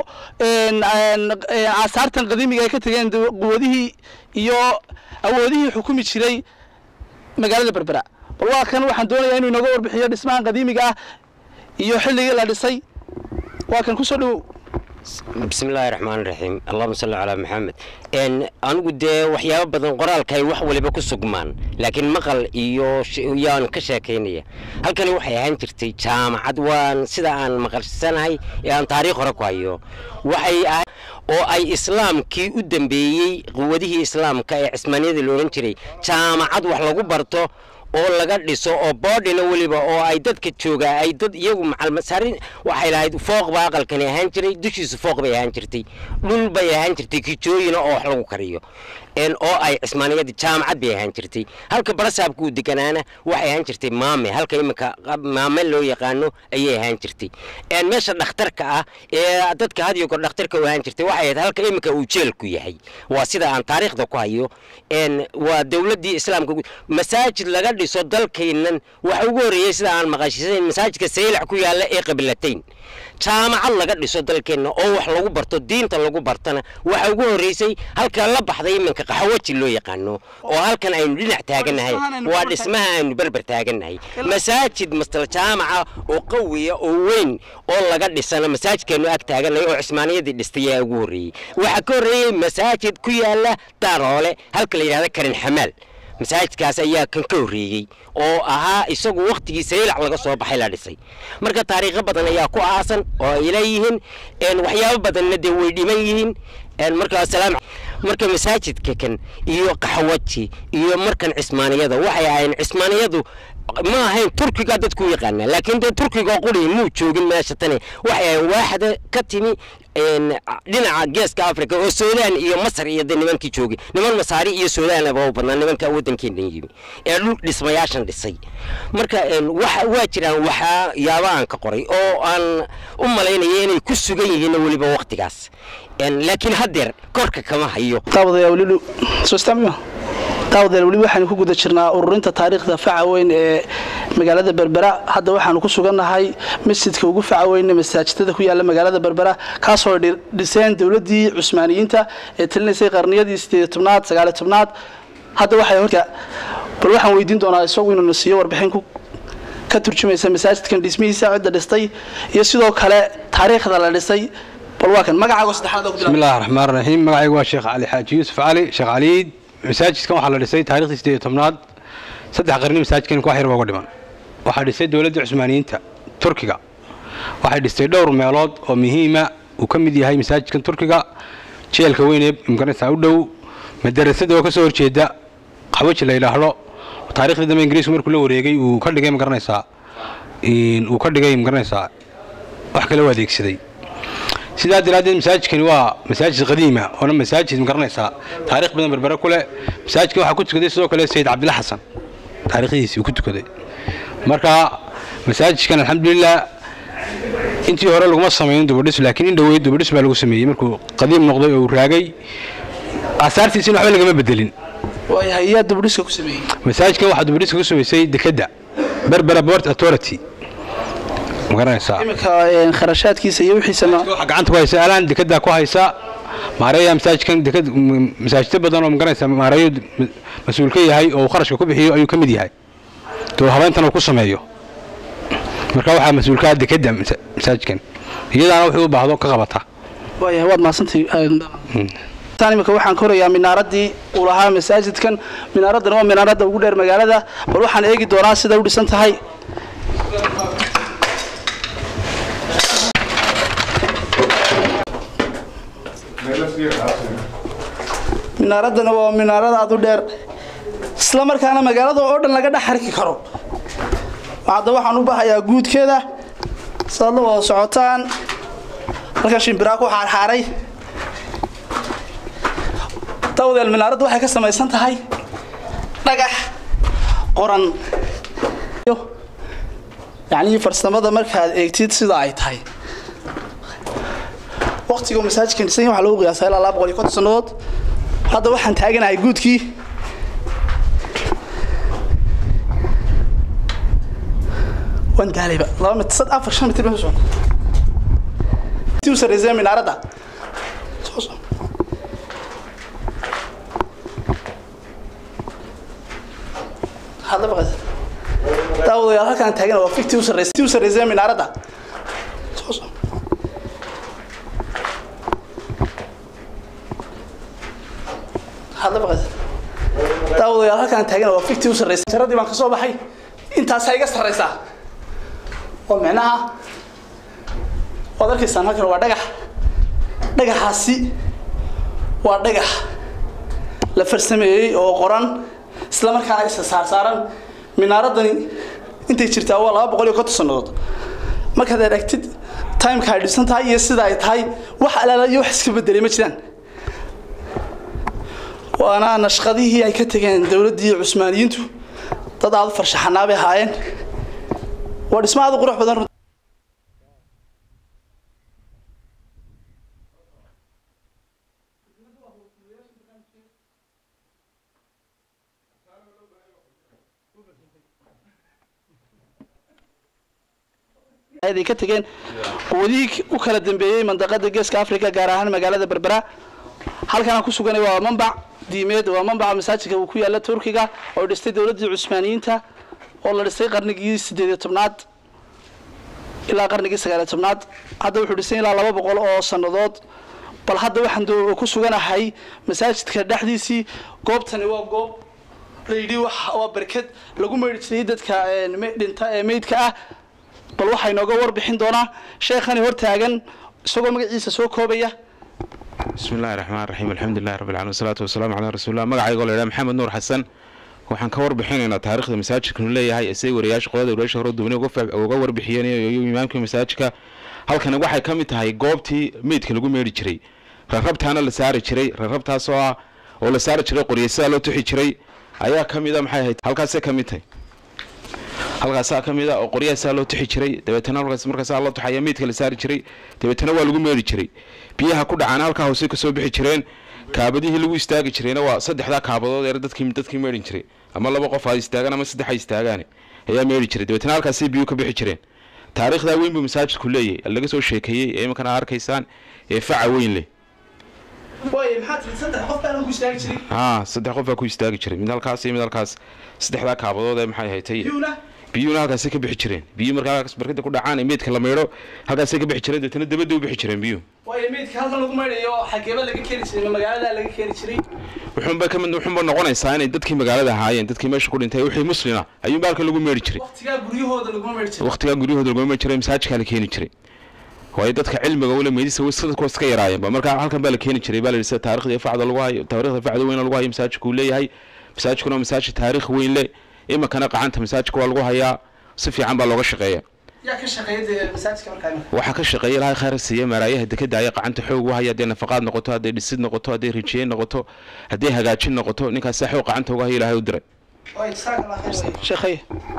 aasaartan qadiimiga ay ka tegeen quwadihii iyo awoodihii xukumi jiray magaalada berbera bal waa kan waxaan doonayaa inuu inooga warbixiyo dhismahan qadiimiga ah iyo xilligii la dhisay waa kan kusoo dhowow bismillaahi raxmaan raxiim allahuma salli calaa maxamed anigu dee waxyaabo badan qoraalka ay wax waliba ku sugmaan laakiin maqal iyo yaan ka sheekaynaya halkani waxay ahaan jirtay jaamacad waan sida aan maqalsanahay ee aan taariikh hore ku hayo waxay ahay oo ay islaamkii u dambeeyey quwadihii islaamka ee cismaaniyada la odhan jiray jaamacad wax lagu barto oo laga dhiso oo boodhina weliba oo ay dadka joogaa ay dad iyagu macalmasaarin waxay lahayd fooq baa aqalkani ahaan jiray dushiisu fooq bay ahaan jirtay dhul bay ahaan jirtay kijooyina oo wax lagu kariyo oo ay cismaaniyada jaamacad bay ahaan jirtay halka barasaabka uu deganaana waxay ahaan jirtay maame halka iminka maame loo yaqaano ayay ahaan jirtay meesha dhakhtarka ah ee dadka hadiyo kor dhakhtarka u ahaan jirtay waxay ahayd halka iminka uu jeelku yahay waa sida aan taariikhda ku hayo waa dowladdii islaamka masaajid laga dhiso dalkaynan waxa ugu horreeyey sida aan maqashisayn masaajidka saylac ku yaalla ee qabilatayn jaamacad laga dhiso dalkeenna oo wax lagu barto diinta lagu bartana waxa ugu horreysay halka la baxday iminka qaxwaji loo yaqaano oo halkan aynu dhinac taagannahay waa dhismaha aynu berber taagannahay masaajid mastal jaamaca oo qawiya oo weyn oo laga dhisana masaajidkeenu ag taagannahay oo cismaaniyadii dhistay ayaa ugu horreeyey waxaa ka horreeyey masaajid ku yaalla daaroole halka la yidhahda karin xamaal masaajidkaas ayaa kan ka horreeyey oo ahaa isagu wakhtigii saylac laga soo baxay la dhisay marka taariikho badan ayaa ku aasan oo ay leeyihiin waxyaabo badanna dee way dhiman yihiin marka salaam marka masaajidka kan iyo qaxwaji iyo markan cismaaniyada waxay ahayn cismaaniyadu ma ahayn turkiga dadku u yaqaanaa laakiin dee turkiga quri muu joogin meesha tani waxay ahayn waaxda ka timi dhinaca geeska africa oo suudaan iyo masar iyo de nimankii joogay niman masaari iyo suudaan aba u badnaa nimanka waddankeena yimi ee dhul dhismayaashan dhisay marka waa jiraan waxaa yaaba aan ka qoray oo aan u malaynaya inay ku sugan yihiin weliba waktigaas laakiin haddeer korka kama hayo daawadayaal weli waxaynu ku guda jirnaa ururinta taariikhda faca weyn ee magaalada berbera hadda waxaanu ku sugannahay masjidka ugu faca weyne masaajidada ku yaala magaalada berbera kaasoo dhiseen dowladii cusmaaniyiinta ee talinaysay qarniyadii sideed tobnaad sagaali tobnaad hadda waxay horka bal waxaan weydiin doonaa isagu inuuna siiyo warbixin ka turjumaysa masaajidkan dhismihiisa cidda dhistay iyo sidoo kale taariikhda la dhisay bal waa kan magacaago saddexaad بسم الله الرحمن الرحيم magacaygu waa sheekh cali xaaji yuusuf cali sheekh caliid masaajidkan waxaa la dhisay taariikhdii sideed iyo tobnaad saddex qarni masaajidkan ku xir uga dhiman waxaa dhisay dowladda cusmaaniyiinta turkiga waxay dhistay dhowr meelood oo muhiima uu ka mid yahay masaajidkan turkiga jeelka weyne magaranaysaa u dhow madarasada oo ka soo horjeeda qabaji la yidhaahdo taariikhdii dambe ingiriisku markuu la wareegay uu ka dhigay magaranaysaa uu ka dhigay magaranaysaa wax kale u adeegsaday sidaa daraaddeed masaajidkani waa masaajid qadiima oona masaajid magaranaysaa taarikh badan berbere ku leh masaajidkan waxaa ku tukaday sidoo kale sayid cabdilla xasan taariikhdiisii uu ku tukaday marka masaajidkan alxamdulilah intii hore laguma samaynin dubadhis laakiin in dhoweyd dubadhis baa lagu sameeyey markuu qadiim noqday oo uu raagay aasaartiisina waxba lagama bedelin waayahay yaa dubdhiska ku sameeyey masaajidkan waxaa dubadhiska ku samaysay dekedda berbera port authority magaranaysaa iminka kharashaadkiisa iyo wixiisana waxaa gacanta ku haysa alaan dekedaa ku haysa maareeya masaajidkan deked masaajidyo badan oo magaranaysa maareeyo mas-uul ka yahay oo uu kharashka ku bixiyo ayuu ka mid yahay dowlad habeyntan uu ku sameeyo marka waxaa mas-uulkaa dekedda masaajidkan iyadaana wuxuu u baahdo ka qabata waayahay waad mahadsantay tan iminka waxaan korayaa minaaradii uu lahaa masaajidkan minaaraddan waa minaaradda ugu dheer magaalada bal waxaan eegi doonaa sida u dhisan tahay minaaraddana waa minaarad aad u dheer isla markaana magaalada oo dhan laga dhex arki karo hadda waxaan u bahayaa guudkeeda saad la wada socotaan halkan shimbiraa ku xaarxaaray dawdeel minaaraddu waxay ka samaysan tahay dhagax qoran yacnii farsamada markaad eegtid sida ay tahay waqtiga masaajidkan dhisan waxaa lagu qiyaasaa ilaa laba boqol iyo konton sannadood hadda waxaan taaganahay guudkii waan daalayba laba mit sad afar shan mitir soo ti u sarreysay minaaradda hadla baqas daawadayaal halkaan taagana waa fikti u sarreysay ti u sarreysay minaaradda hadla baqas daawadayaal halkaan taagana waa fikti u sarreysay jaradii baan ka soo baxay intaasaa iga sarreysaa oo micnaha waad arkaysaan halkan waa dhagax dhagaxaasi waa dhagax la farsameeyey oo qoran isla markaana isa saarsaaran minaaraddani intay jirtaa waa laba boqol iyo konton sannadood markaad aragtid timeka ay dhisan tahay iyo sida ay tahay wax alaala iyo wax iska bedelay ma jiraan waana nashqadihii ay ka tegeen dowladdii cusmaaniyiintu dad aada u farshaxanaa bay ahaayeen waa dhismo aada u qurux badan ay ka tageen quwadihii u kala dambeeyey mandaqada geeska africa gaar ahaan magaalada berbera halkan aan ku suganay waa mambac diimeed waa mambaca masaajidka uu ku yaala turkiga oo dhistay dowladdii cusmaaniyiinta oo la dhisay qarnigii sideed iyo tobnaad ilaa qarnigii sagaaliyo tobnaad hadda wuxuu dhisay ilaa laba boqol oo sannadood bal hadda waxaan ku suganahay masaajidka dhexdiisii goobtani waa goob layidhi waa barkad lagu maydhi jiray dadka dhinta ee meydka ah bal waxaa inooga warbixin doonaa sheekhani hortaagan isagoo magaciisa soo koobaya bismi illahi raxmaan raxiim alxamdulilahi rabbi alamiin wasalaatu wasalaamu calaa rasuulillah magacaygoo la yidhaha maxamed nuur xasan waxaan ka warbixinaynaa taarikhda masaajidkanu leeyahay isay wariyaasha qolada wariyaasha hore duwani uga warbixiyeen iyo imaamkii masaajidka halkani waxay ka mid tahay goobtii meydka lagu meedhi jiray rarrabtaana la saari jiray rarrabtaasoo ah oo la saari jiray qoryasadaa loo tuxi jiray ayaa ka mid a maxay ahayd halkaasay ka mid tahay halkaasaa ka mid a oo qoryahaasaa loo tuxi jiray dabeetana halkaas markaasaa loo tuxaya meydka la saari jiray dabeetana waa lagu meedhi jiray biyaha ku dhacana halkaa hoose kasoo bixi jireen kaabadihii lagu istaagi jirayna waa saddexdaa kaabadood ee dadkii dadkii meedhin jiray ama laba qof ha istaagaan ama saddex ha istaagaane ayaa meedhi jiray dabeetna halkaasay biyuu ka bixi jireen taariikhdaa weyn buu masaajidku leeyahay laga soo sheekeeyey ee imankana arkaysaan ee faca weyn leh haa saddex qof baa ku istaagi jiray mid halkaas iyo mid halkaas saddexdaa kaabadood ee maxay haytay biyuuna halkaasay ka bixi jireen biyuu markaa halkaas barkada ku dhacaan ee meydka la maydho halkaasay ka bixi jireen deetana dabadda u bixi jireen biyuhu waayo meydka halkan lagu maydhayo xageeba laga keeni jiray magaalada laga keeni jiray wuxuunba ka mid wuxuunba noqonaysaa inay dadkii magaalada ahaayeen dadkii meesha ku dhintay wixii muslina ayuunba halkan lagu meedhi jiray waqtigaa guryahooda laguma maydhi jiray waqtigaa guryahooda laguma meedhi jiray masaajidkaa la keeni jiray waayo dadka cilmiga ule meydisa dadku iska yaraayeenba marka halkan baa la keeni jiray baa la yidhi sida taarikhda facda lagu hayo taarikhda facda weyn lagu hayo masaajidku uu leeyahay masaajidkuna waa masaajid taariikh weyn leh iminkana qacanta masaajidka waa lagu hayaa si fiican baa looga shaqeeya yaa ka shaqeeya masaajidka markaa imika waxaa ka shaqeeya ilahay khayr siiya maaraayaha dekeda ayaa qacanta xoog u haya hadday nafaqaad noqoto hadday dhisid noqoto hadday rijiyeyn noqoto hadday hagaajin noqoto ninkaas saa xoog qacanta uga haya ilahay u diray sheekhay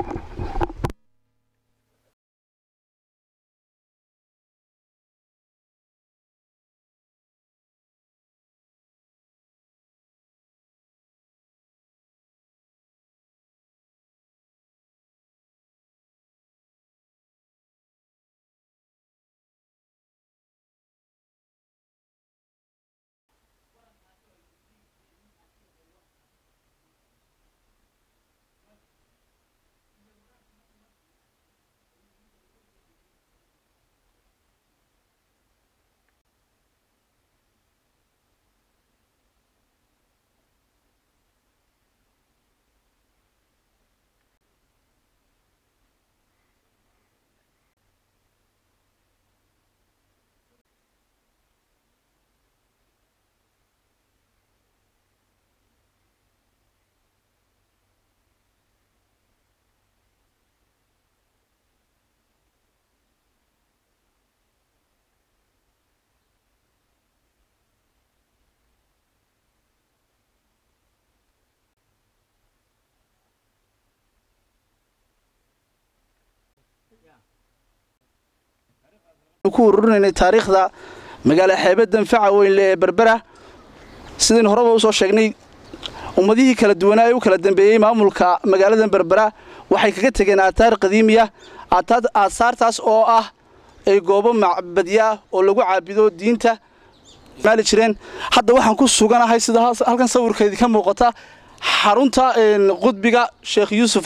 ku ururinaynay taariikhda magaala xeebaddan faca weynle ee berbera sidaynu horeba usoo sheegnay ummadihii kala duwanaa ee u kala dambeeyey maamulka magaaladan berbera waxay kaga tegeen aataar qadiimiya aasaartaas oo ah ay goobo macbadya oo lagu caabido diinta maali jireen hadda waxaan ku suganahay sida halkan sawirkeedii ka muuqata xarunta qudbiga sheekh yuusuf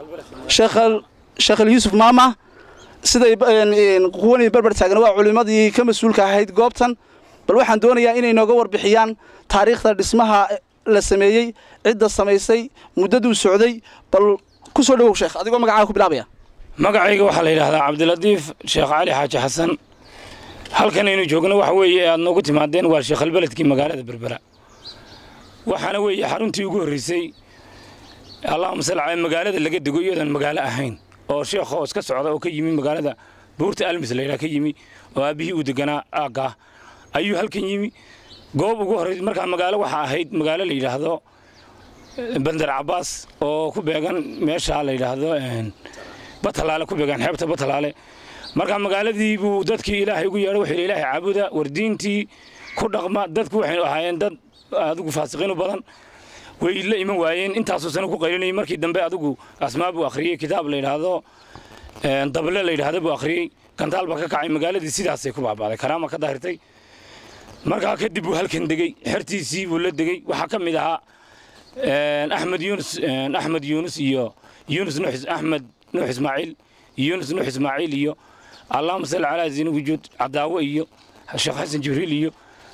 sheekh yuusuf maama siday kuwanii berber taagan waa culimmadii ka mas-uulka ahayd goobtan bal waxaan doonayaa inay nooga warbixiyaan taariikhda dhismaha la sameeyey cidda samaysay muddaduu socday bal ku soo dhowow sheekh adigoo magacaaga ku bilaabaya magacayga waxaa la yidhaahdaa cabdilatiif sheekh cali xaaji xasan halkan aynu joogno waxa weeye aad noogu timaadeen waa sheekhalbeledkii magaalada berbera waxaana weeye xaruntii ugu horreysay allahuma salli calaa magaalada laga dego iyadoon magaalo ahayn oo sheekh hoos ka socda oo ka yimi magaalada buurta almis layidhaha ka yimi oo aabbihii uu deganaa aaggaa ayuu halkan yimi goob ugu horreys markaa magaalo waxaa ahayd magaalo la yidhaahdo bandar cabaas oo ku beegan meesha la yidhaahdo batalaale ku beegan xeebta batalaale markaa magaaladii buu dadkii ilaahay ugu yeedhay wuxuu ilaahay caabuda wardiintii ku dhaqma dadku waxay ahaayeen dad adigu faasiqiin u badan way la iman waayeen intaasoo sano ku qaylinayay markii dambe adigu asmaa buu akhriyey kitaab la yidhaahdo dable la yidhaahdo buu akhriyey gantaal baa ka kacay magaaladii sidaasay ku baabaaday karaama ka daahirtay markaa kadib buu halkan degey xertiisii buu la degey waxaa ka mid ahaa axmed yuunus axmed yuunus iyo yuunus nuux axmed nuux ismaaciil yuunus nuux ismaaciil iyo allahuma salli calaa zini wujuud cadaawo iyo sheekh xasan jibriil iyo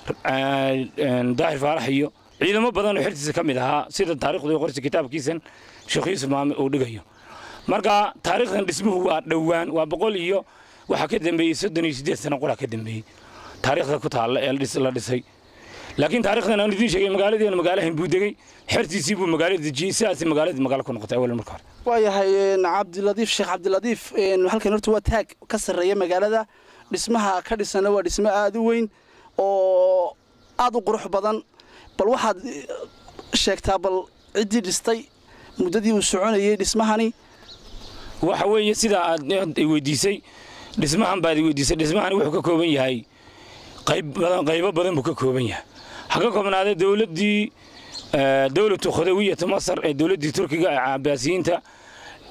daahir faarax iyo ciidamo badan oo xertiisa ka mid ahaa sida taarikhdu qorsi kitaabkiisan sheekh yuusuf maame uu dhigayo marka taariikhdan dhismuhu waa dhowaan waa boqol iyo waxaa ka dambeeyey soddon iyo siddeed sano qoraa ka dambeeyey taariikhda ku taalla ee la dhisay laakiin taarikhdan aan idiin sheegay magaaladiina magaalahan buu degey xertiisii buu magaalada dejiyey sidaasay magaaladii magaalo ku noqotay awal marka hore waayahay cabdiladiif sheekh cabdiladiif halkan horta waa taag ka sarreeya magaalada dhismaha ka dhisana waa dhismo aada u weyn oo aada u qurux badan bal waxaad sheegtaa bal ciddii dhistay muddadii uu soconayey dhismahani waxa weeye sidaa aad weydiisay dhismahan baad weydiisay dhismahani wuxuu ka kooban yahay qayb badan qaybo badan buu ka kooban yahay ha ka koobnaadee dowladdii dowlatu khudawiyata masar ee dowladdii turkiga ee cabaasiyiinta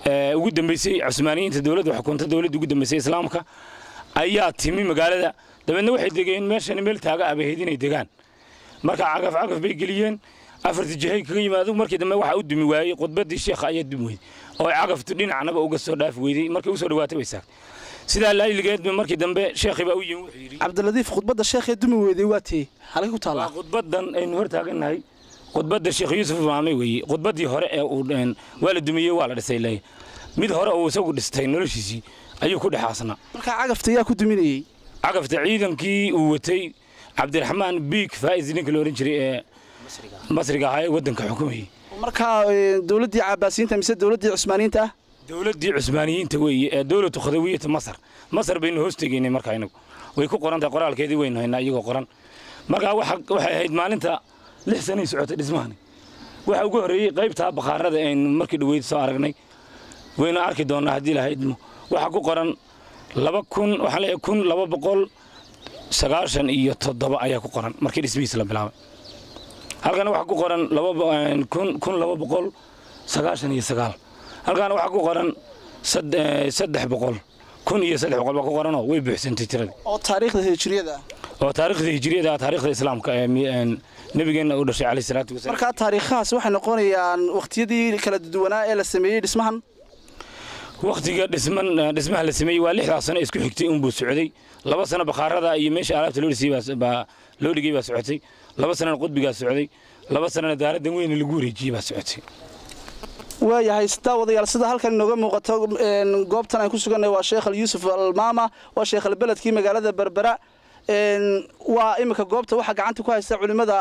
ugu dambeysay cusmaaniyiinta dowladda xukunta dowladda ugu dambeysay islaamka ayaa timi magaalada dabeedna waxay degeen meeshani meel taaga ah bay ahayd inay degaan marka cagaf cagaf bay geliyeen afarta jihay kaga yimaado markii dambe waxaa u dumi waayey khudbaddii sheekha ayaa dumi weyday oo ay cagaftu dhinacnaba uga soo dhaafi weyday markay usoo dhawaatay bay saagtay sidaa laayligeedba markii dambe sheekhii baa u yimi wuxuu yidhi cabdiladiif khudbadda sheekhee dumi weyday waa tee halkay ku taallaa waa khudbaddan aynu hor taagannahay khudbadda sheekh yuusuf maame weeye khudbaddii hore ee uu waa la dumiyey waa la dhisay leeya mid hore uu isagu dhistay noloshiisii ayuu ku dhexaasnaa markaa cagafta yaa ku duminayey cagafta ciidankii uu watay cabdiraxmaan biig faa'is ninka la odhan jiray ee masriga ahaa ee waddanka xukumayay markaa dowladdii cabaasiyiinta mise dowladdii cusmaaniyiinta ah dowladdii cusmaaniyiinta weeye ee dowlatu khadawiyata masar masar baynu hoos tegaynay markaa inagu way ku qoran tahay qoraalkeedii waynu haynaa iyagoo qoran markaa waxay ahayd maalinta lix sanay socotay dhismahani waxa ugu horreeyey qaybtaa bakhaarada aynu markii dhaweyd soo aragnay waynu arki doonnaa haddii lahaydmo waxaa ku qoran laba kun waxaa leeyahay kun laba boqol sagaashan iyo toddoba ayaa ku qoran markii dhismihiisa la bilaabay halkana waxaa ku qoran kun kun laba boqol sagaashan iyo sagaal halkaana waxaa ku qoran saddex boqol kun iyo saddex boqol baa ku qoranoo way buuxsantay tiradii oo taariikhda hijriyada oo taariikhda hijriyada ah taariikhda islaamka ee nabigeenna uu dhashay calayhi salaatu wasalaam markaa taariikhahaas waxay noqonayaan waqtiyadii kala duwanaa ee la sameeyey dhismahan wakhtiga dhisman dhismaha la sameeyey waa lixdaas sano isku xigtay unbuu socday laba sano bakhaarada iyo meesha alaabta loo dhisay baa loo dhigay baa socotay laba sanana qudbigaa socday laba sanana daaradan weyne lagu wareejiyey baa socotay waayahay daawadayaal sida halkan inooga muuqato goobtan aan ku suganay waa sheekh al yuusuf almaama waa sheekh albeledkii magaalada berbera waa iminka goobta waxaa gacanta ku haysta culimada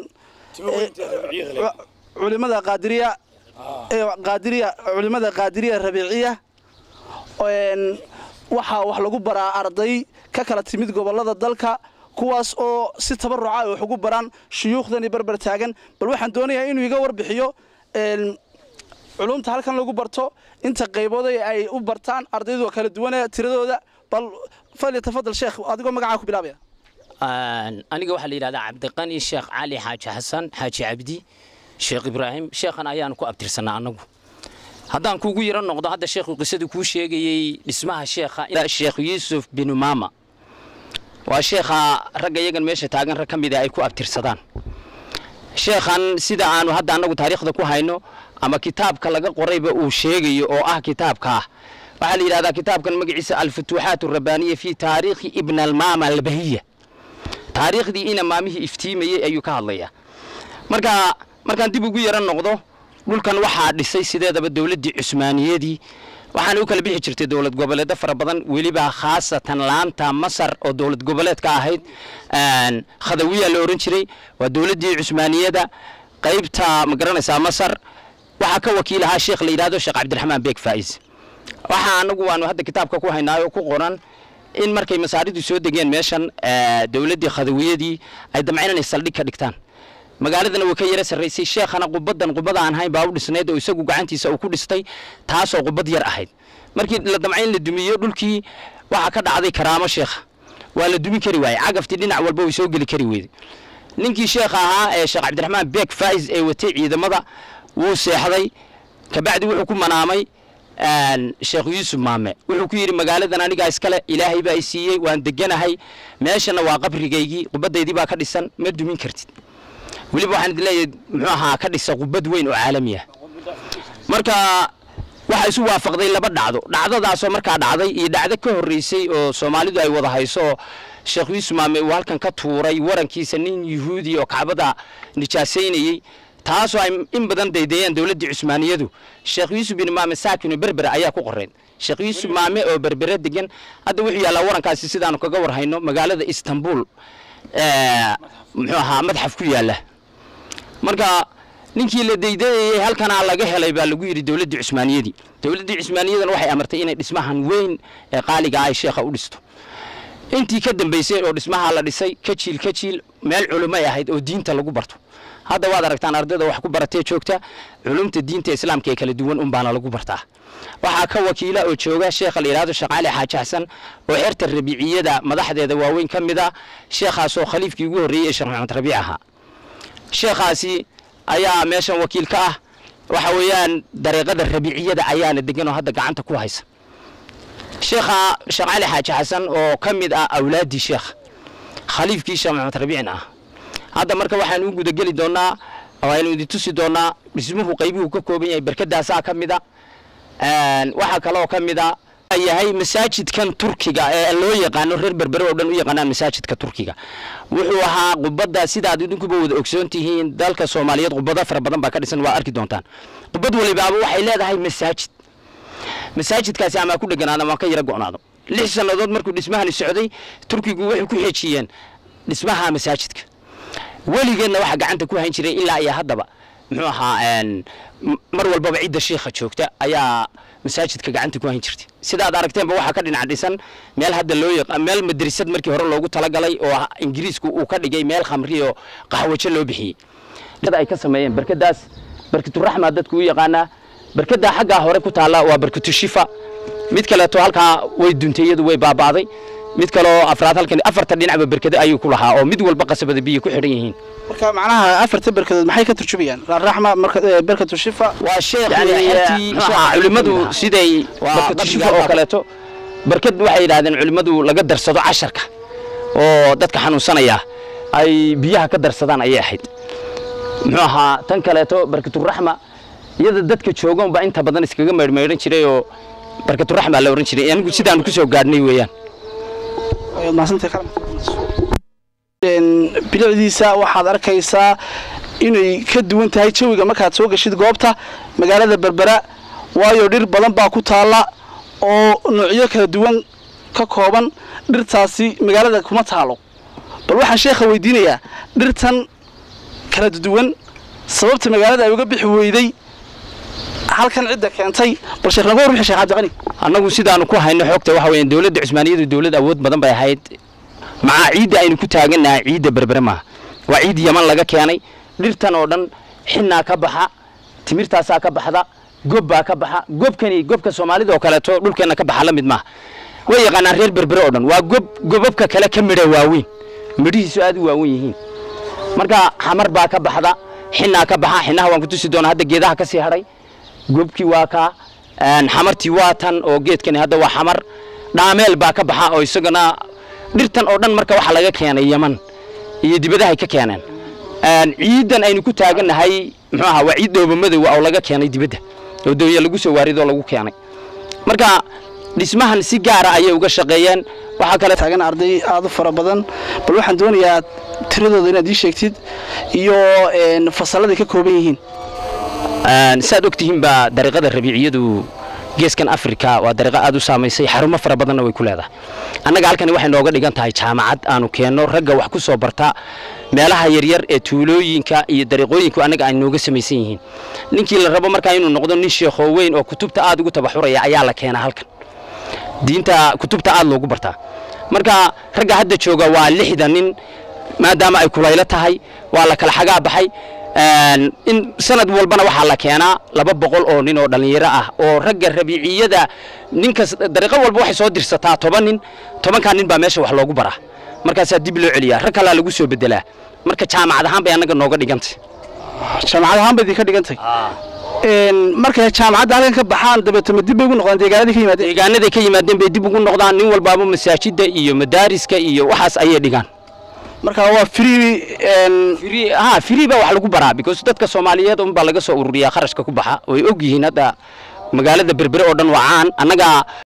culimada qaadiriya qaadiriya culimada qaadiriya rabiiciya waxaa wax lagu baraa arday ka kala timid gobolada dalka kuwaas oo si tabaruca ay wax ugu baraan shuyuukhdani berber taagan bal waxaan doonayaa inuu iga warbixiyo culumta halkan lagu barto inta qaybooday ay u bartaan ardaydu waa kala duwane tiradooda bal fali tafadal sheekh adigoo magacaa ku bilaabaya aniga waxaa la yidhahdaa cabdiqani sheekh cali xaaji xasan xaaji cabdi sheekh ibraahim sheekhan ayaanu ku abtirsanaa annagu haddaan kuugu yaro noqdo hadda sheekhu qisadii kuu sheegayey dhismaha sheekha sheekh yuusuf binu maama waa sheekha ragga iyagan meesha taagan rag ka mida ay ku abtirsadaan sheekhan sida aanu hadda annagu taariikhda ku hayno ama kitaabka laga qorayba uu sheegayo oo ah kitaabka ah waxaa la yidhahdaa kitaabkan magaciisa alfutuuxaat arabaaniya fi taariikhi ibn almaama albahiya taariikhdii ina maamihii iftiimayey ayuu ka hadlayaa marka markaan dib ugu yaro noqdo dhulkan waxaa dhisay sideedaba dowladdii cusmaaniyadii waxaana u kala bixi jirtay dowlad goboleedyo fara badan weliba khaasatan laanta masar oo dowlad goboleedka ahayd khadawiya la ohan jiray waa dowladdii cusmaaniyada qaybta ma garanaysaa masar waxaa ka wakiil ahaa sheekh la yidhahdo sheekh cabdiraxmaan beeg faa'is waxaa anagu waanu hadda kitaabka ku haynaayo ku qoran in markay masaaridu soo degeen meeshan dowladdii khadawiyadii ay damceen inay saldhig ka dhigtaan magaaladana way ka yara sarraysay sheekhana qubaddan qubada aan hayn baa u dhisnayd oo isagu gacantiisa uu ku dhistay taasoo qubad yar ahayd markii la damcay in la dumiyo dhulkii waxaa ka dhacday karaamo sheekha waa la dumin kari waayey cagaftii dhinac walba way soo geli kari weyday ninkii sheekha ahaa ee sheekh cabdiraxmaan beeg faa'is ee watay ciidamada wuu seexday kabacdi wuxuu ku manaamay sheekh yuusuf maame wuxuu ku yidhi magaaladan anigaa iskale ilaahay baa i siiyey waan deganahay meeshana waa qabrigaygii qubadaydii baa ka dhisan ma dumin kartid weliba waxaan idin leeyahay muxuu ahaa ka dhisa qubad weyn oo caalami ah marka waxaa isu waafaqday laba dhacdo dhacdadaasoo markaa dhacday iyo dhacdo ka horreysay oo soomaalidu ay wada hayso oo sheekh yuusuf maame uu halkan ka tuuray warankiisa nin yuhuudi oo kacbada nijaasaynayey taasoo ay in badan daydeeyeen dowladdii cusmaaniyadu sheekh yuusuf bin maame saakinu berbera ayaa ku qoreen sheekh yuusuf maame oo berbere degan hadda wuxuu yaallaa warankaasi sidaanu kaga warhayno magaalada istanbul muxuu ahaa madxaf ku yaalla marka ninkii la daydeeyey halkanaa laga helay baa lagu yidhi dowladdii cusmaaniyadii dowladdii cusmaaniyadan waxay amartay inay dhismahan weyn ee qaaliga ay sheekha u dhisto intii ka dambaysay oo dhismaha la dhisay ka jiil ka jiil meel culumay ahayd oo diinta lagu barto hadda waad aragtaan ardayda wax ku baratee joogta culumta diinta islaamka ee kala duwan unbaana lagu bartaa waxaa ka wakiila oo jooga sheekha la yidhahdo sheekh cali xaaji xasan oo xerta rabiiciyada madaxdeeda waaweyn ka mid a sheekhaasoo khaliifkii ugu horreeyey ee sheekh maxamed rabiic ahaa sheekhaasi ayaa meeshan wakiil ka ah waxa weeyaan dariiqada rabiiciyada ayaana degan oo hadda gacanta ku haysa sheekha sheekh cali xaaji xasan oo ka mid ah awlaaddii sheekh khaliifkii sheekh maxamed rabiicin ah hadda marka waxaan u gudageli doonaa waaynu idin tusi doonaa dhismuhu qaybuhu ka kooban yahay berkadaasaa ka mid a waxaa kaloo ka mid a yahay masaajidkan turkiga ee loo yaqaano reer berbere oo dhan u yaqaanaan masaajidka turkiga wuxuu ahaa qubadda sidaad idinkuba wada ogsoon tihiin dalka soomaaliyeed qubado fara badan baa ka dhisan waa arki doontaan qubad walibaaba waxay leedahay masaajid masaajidkaasi ama ku dheganaado ama ka yara go'naado lix sannadood markuu dhismahani socday turkigu waxay ku xejiyeen dhismaha masaajidka weligeedna waxaa gacanta ku hayn jiray ilaa iyo haddaba muxuu ahaa mar walbaba cidda shiikha joogta ayaa masaajidka gacanta ku hayn jirtay sidaad aragteenba waxaa ka dhinac dhisan meel hadda loo yaqaan meel madrasad markii hore loogu talagalay oo ingiriisku uu ka dhigay meel khamri oo qaxwajo loo bixiyey ay ka sameeyeen barkadaas barkaturaxma dadku u yaqaanaa barkada xaggaa hore ku taalla waa barkatu shifa mid kaleeto halkaa way duntay iyadu way baaba'day mid kaloo afraad halkan afarta dhinacba berkado ayuu ku lahaa oo mid walba qasabada biyo ku xidhan yihiin marka macnaha afarta berkadood maxay ka turjumayaan raxma berkatu shifa waa sheekh culimadu siday berkatu shifa oo kaleeto berkad waxay yidhahdeen culimadu laga darsado casharka oo dadka xanuunsanaya ay biyaha ka darsadaan ayay ahayd muxuu ahaa tan kaleeto berkaturaxma iyada dadka joogan baa inta badan iskaga maydhmaydhan jiray oo berkaturaxma la oran jiray anigu sidaanu kusoo gaadhnay weeyaan bilicdiisa waxaad arkaysaa inay ka duwan tahay jawiga markaad soo gashid goobta magaalada berbera waayo dhir badan baa ku taalla oo noocyo kala duwan ka kooban dhirtaasi magaalada kuma taalo bal waxaan sheekha weydiinayaa dhirtan kala duwan sababta magaalada ay uga bixi weyday halkan cidda keentay bal sheekh naga warbixi sheekh cabdiqani annagu sidaanu ku hayno xoogta waxa weeyaan dowladda cusmaaniyadu dowlad awood badan bay ahayd macaa ciidda aynu ku taagannahay ciidda berbere maaha waa ciid yaman laga keenay dhirtan oo dhan xinnaa ka baxa timirtaasaa ka baxda gob baa ka baxa gobkani gobka soomaalida oo kaleeto dhulkeenna ka baxa la mid maaha way yaqaanaan reer berbere oo dhan waa gob gobabka kale ka midha waaweyn midhihiisu aad u waawen yihiin marka xamar baa ka baxda xinnaa ka baxa xinnaha waan ku tusi doonaa hadda geedaha ka sii hadhay gobkii waa kaa xamartii waa tan oo geedkani hadda waa xamar dhaameel baa ka baxa oo isagana dhirtan oo dhan marka waxaa laga keenay yaman iyo dibadahay ka keeneen ciidan aynu ku taagannahay muxuu ahaa waa ciid dhooba madow oo laga keenay dibadda oo doonya lagu soo waaridoo lagu keenay marka dhismahan si gaara ayay uga shaqeeyeen waxaa kale taagan arday aad u fara badan bal waxaan doonayaa tiradooda inaad ii sheegtid iyo fasalladay ka kooban yihiin saad ogtihiin baa dariiqada rabiiciyadu geeskan afrika waa dariiqo aad u saamaysay xarumo fara badanna way ku leedahay annaga halkani waxay nooga dhigan tahay jaamacad aanu keenno ragga wax ku soo barta meelaha yaryar ee tuulooyinka iyo dariiqooyinku annaga ay nooga samaysan yihiin ninkii la rabo markaa inuu noqdo nin sheekhoo weyn oo kutubta aad ugu tabaxuraya ayaa la keenaa halkan diinta kutubta aad loogu bartaa marka ragga hadda jooga waa lixda nin maadaama ay kulaylo tahay waa la kala xagaa baxay in sanad walbana waxaa la keenaa laba boqol oo nin oo dhallinyaro ah oo ragga rabiiciyada ninkas dariiqo walba waxay soo dirsataa toban nin tobankaa nin baa meesha wax loogu baraa markaasaa dib loo celiyaa rag kalaa lagu soo bedelaa marka jaamacad ahaan bay annaga nooga dhigantay jaamacad ahaan bay idinka dhigantay markay jaamacadda halkan ka baxaan dabeetama dib bay ugu noqdaan deegaanadii ka yimaadeen deegaanaday ka yimaadeen bay dib ugu noqdaan nin walbaaba masaajidda iyo madaariska iyo waxaas ayay dhigaan marka waa free free ha free baa wax lagu baraa because dadka Soomaaliyeed un baa laga soo ururiyaa kharashka ku baxa way og yihiin hadda magaalada berbere oo dhan waa caan annaga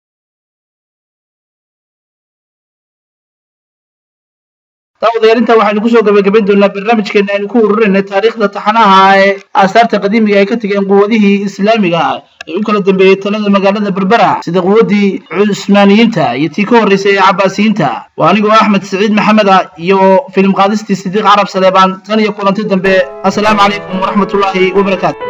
daawadayaal intaa waxaynu kusoo gabagabayn doonaa barnaamijkeena aynu ku ururinay taariikhda taxanaha ee aasaarta qadiimiga ay ka tegeen quwadihii islaamiga ah ee u kala dambeeyey talada magaalada berbera sida quwaddii cusmaaniyiinta iyo tii ka horreysay ee cabbaasiyiinta waa anigoo axmed siciid maxamed ah iyo filim qaadistii sidiiq carab saleebaan tan iyo kulanti dambe assalaamu calaykum waraxmatullaahi wabarakaatu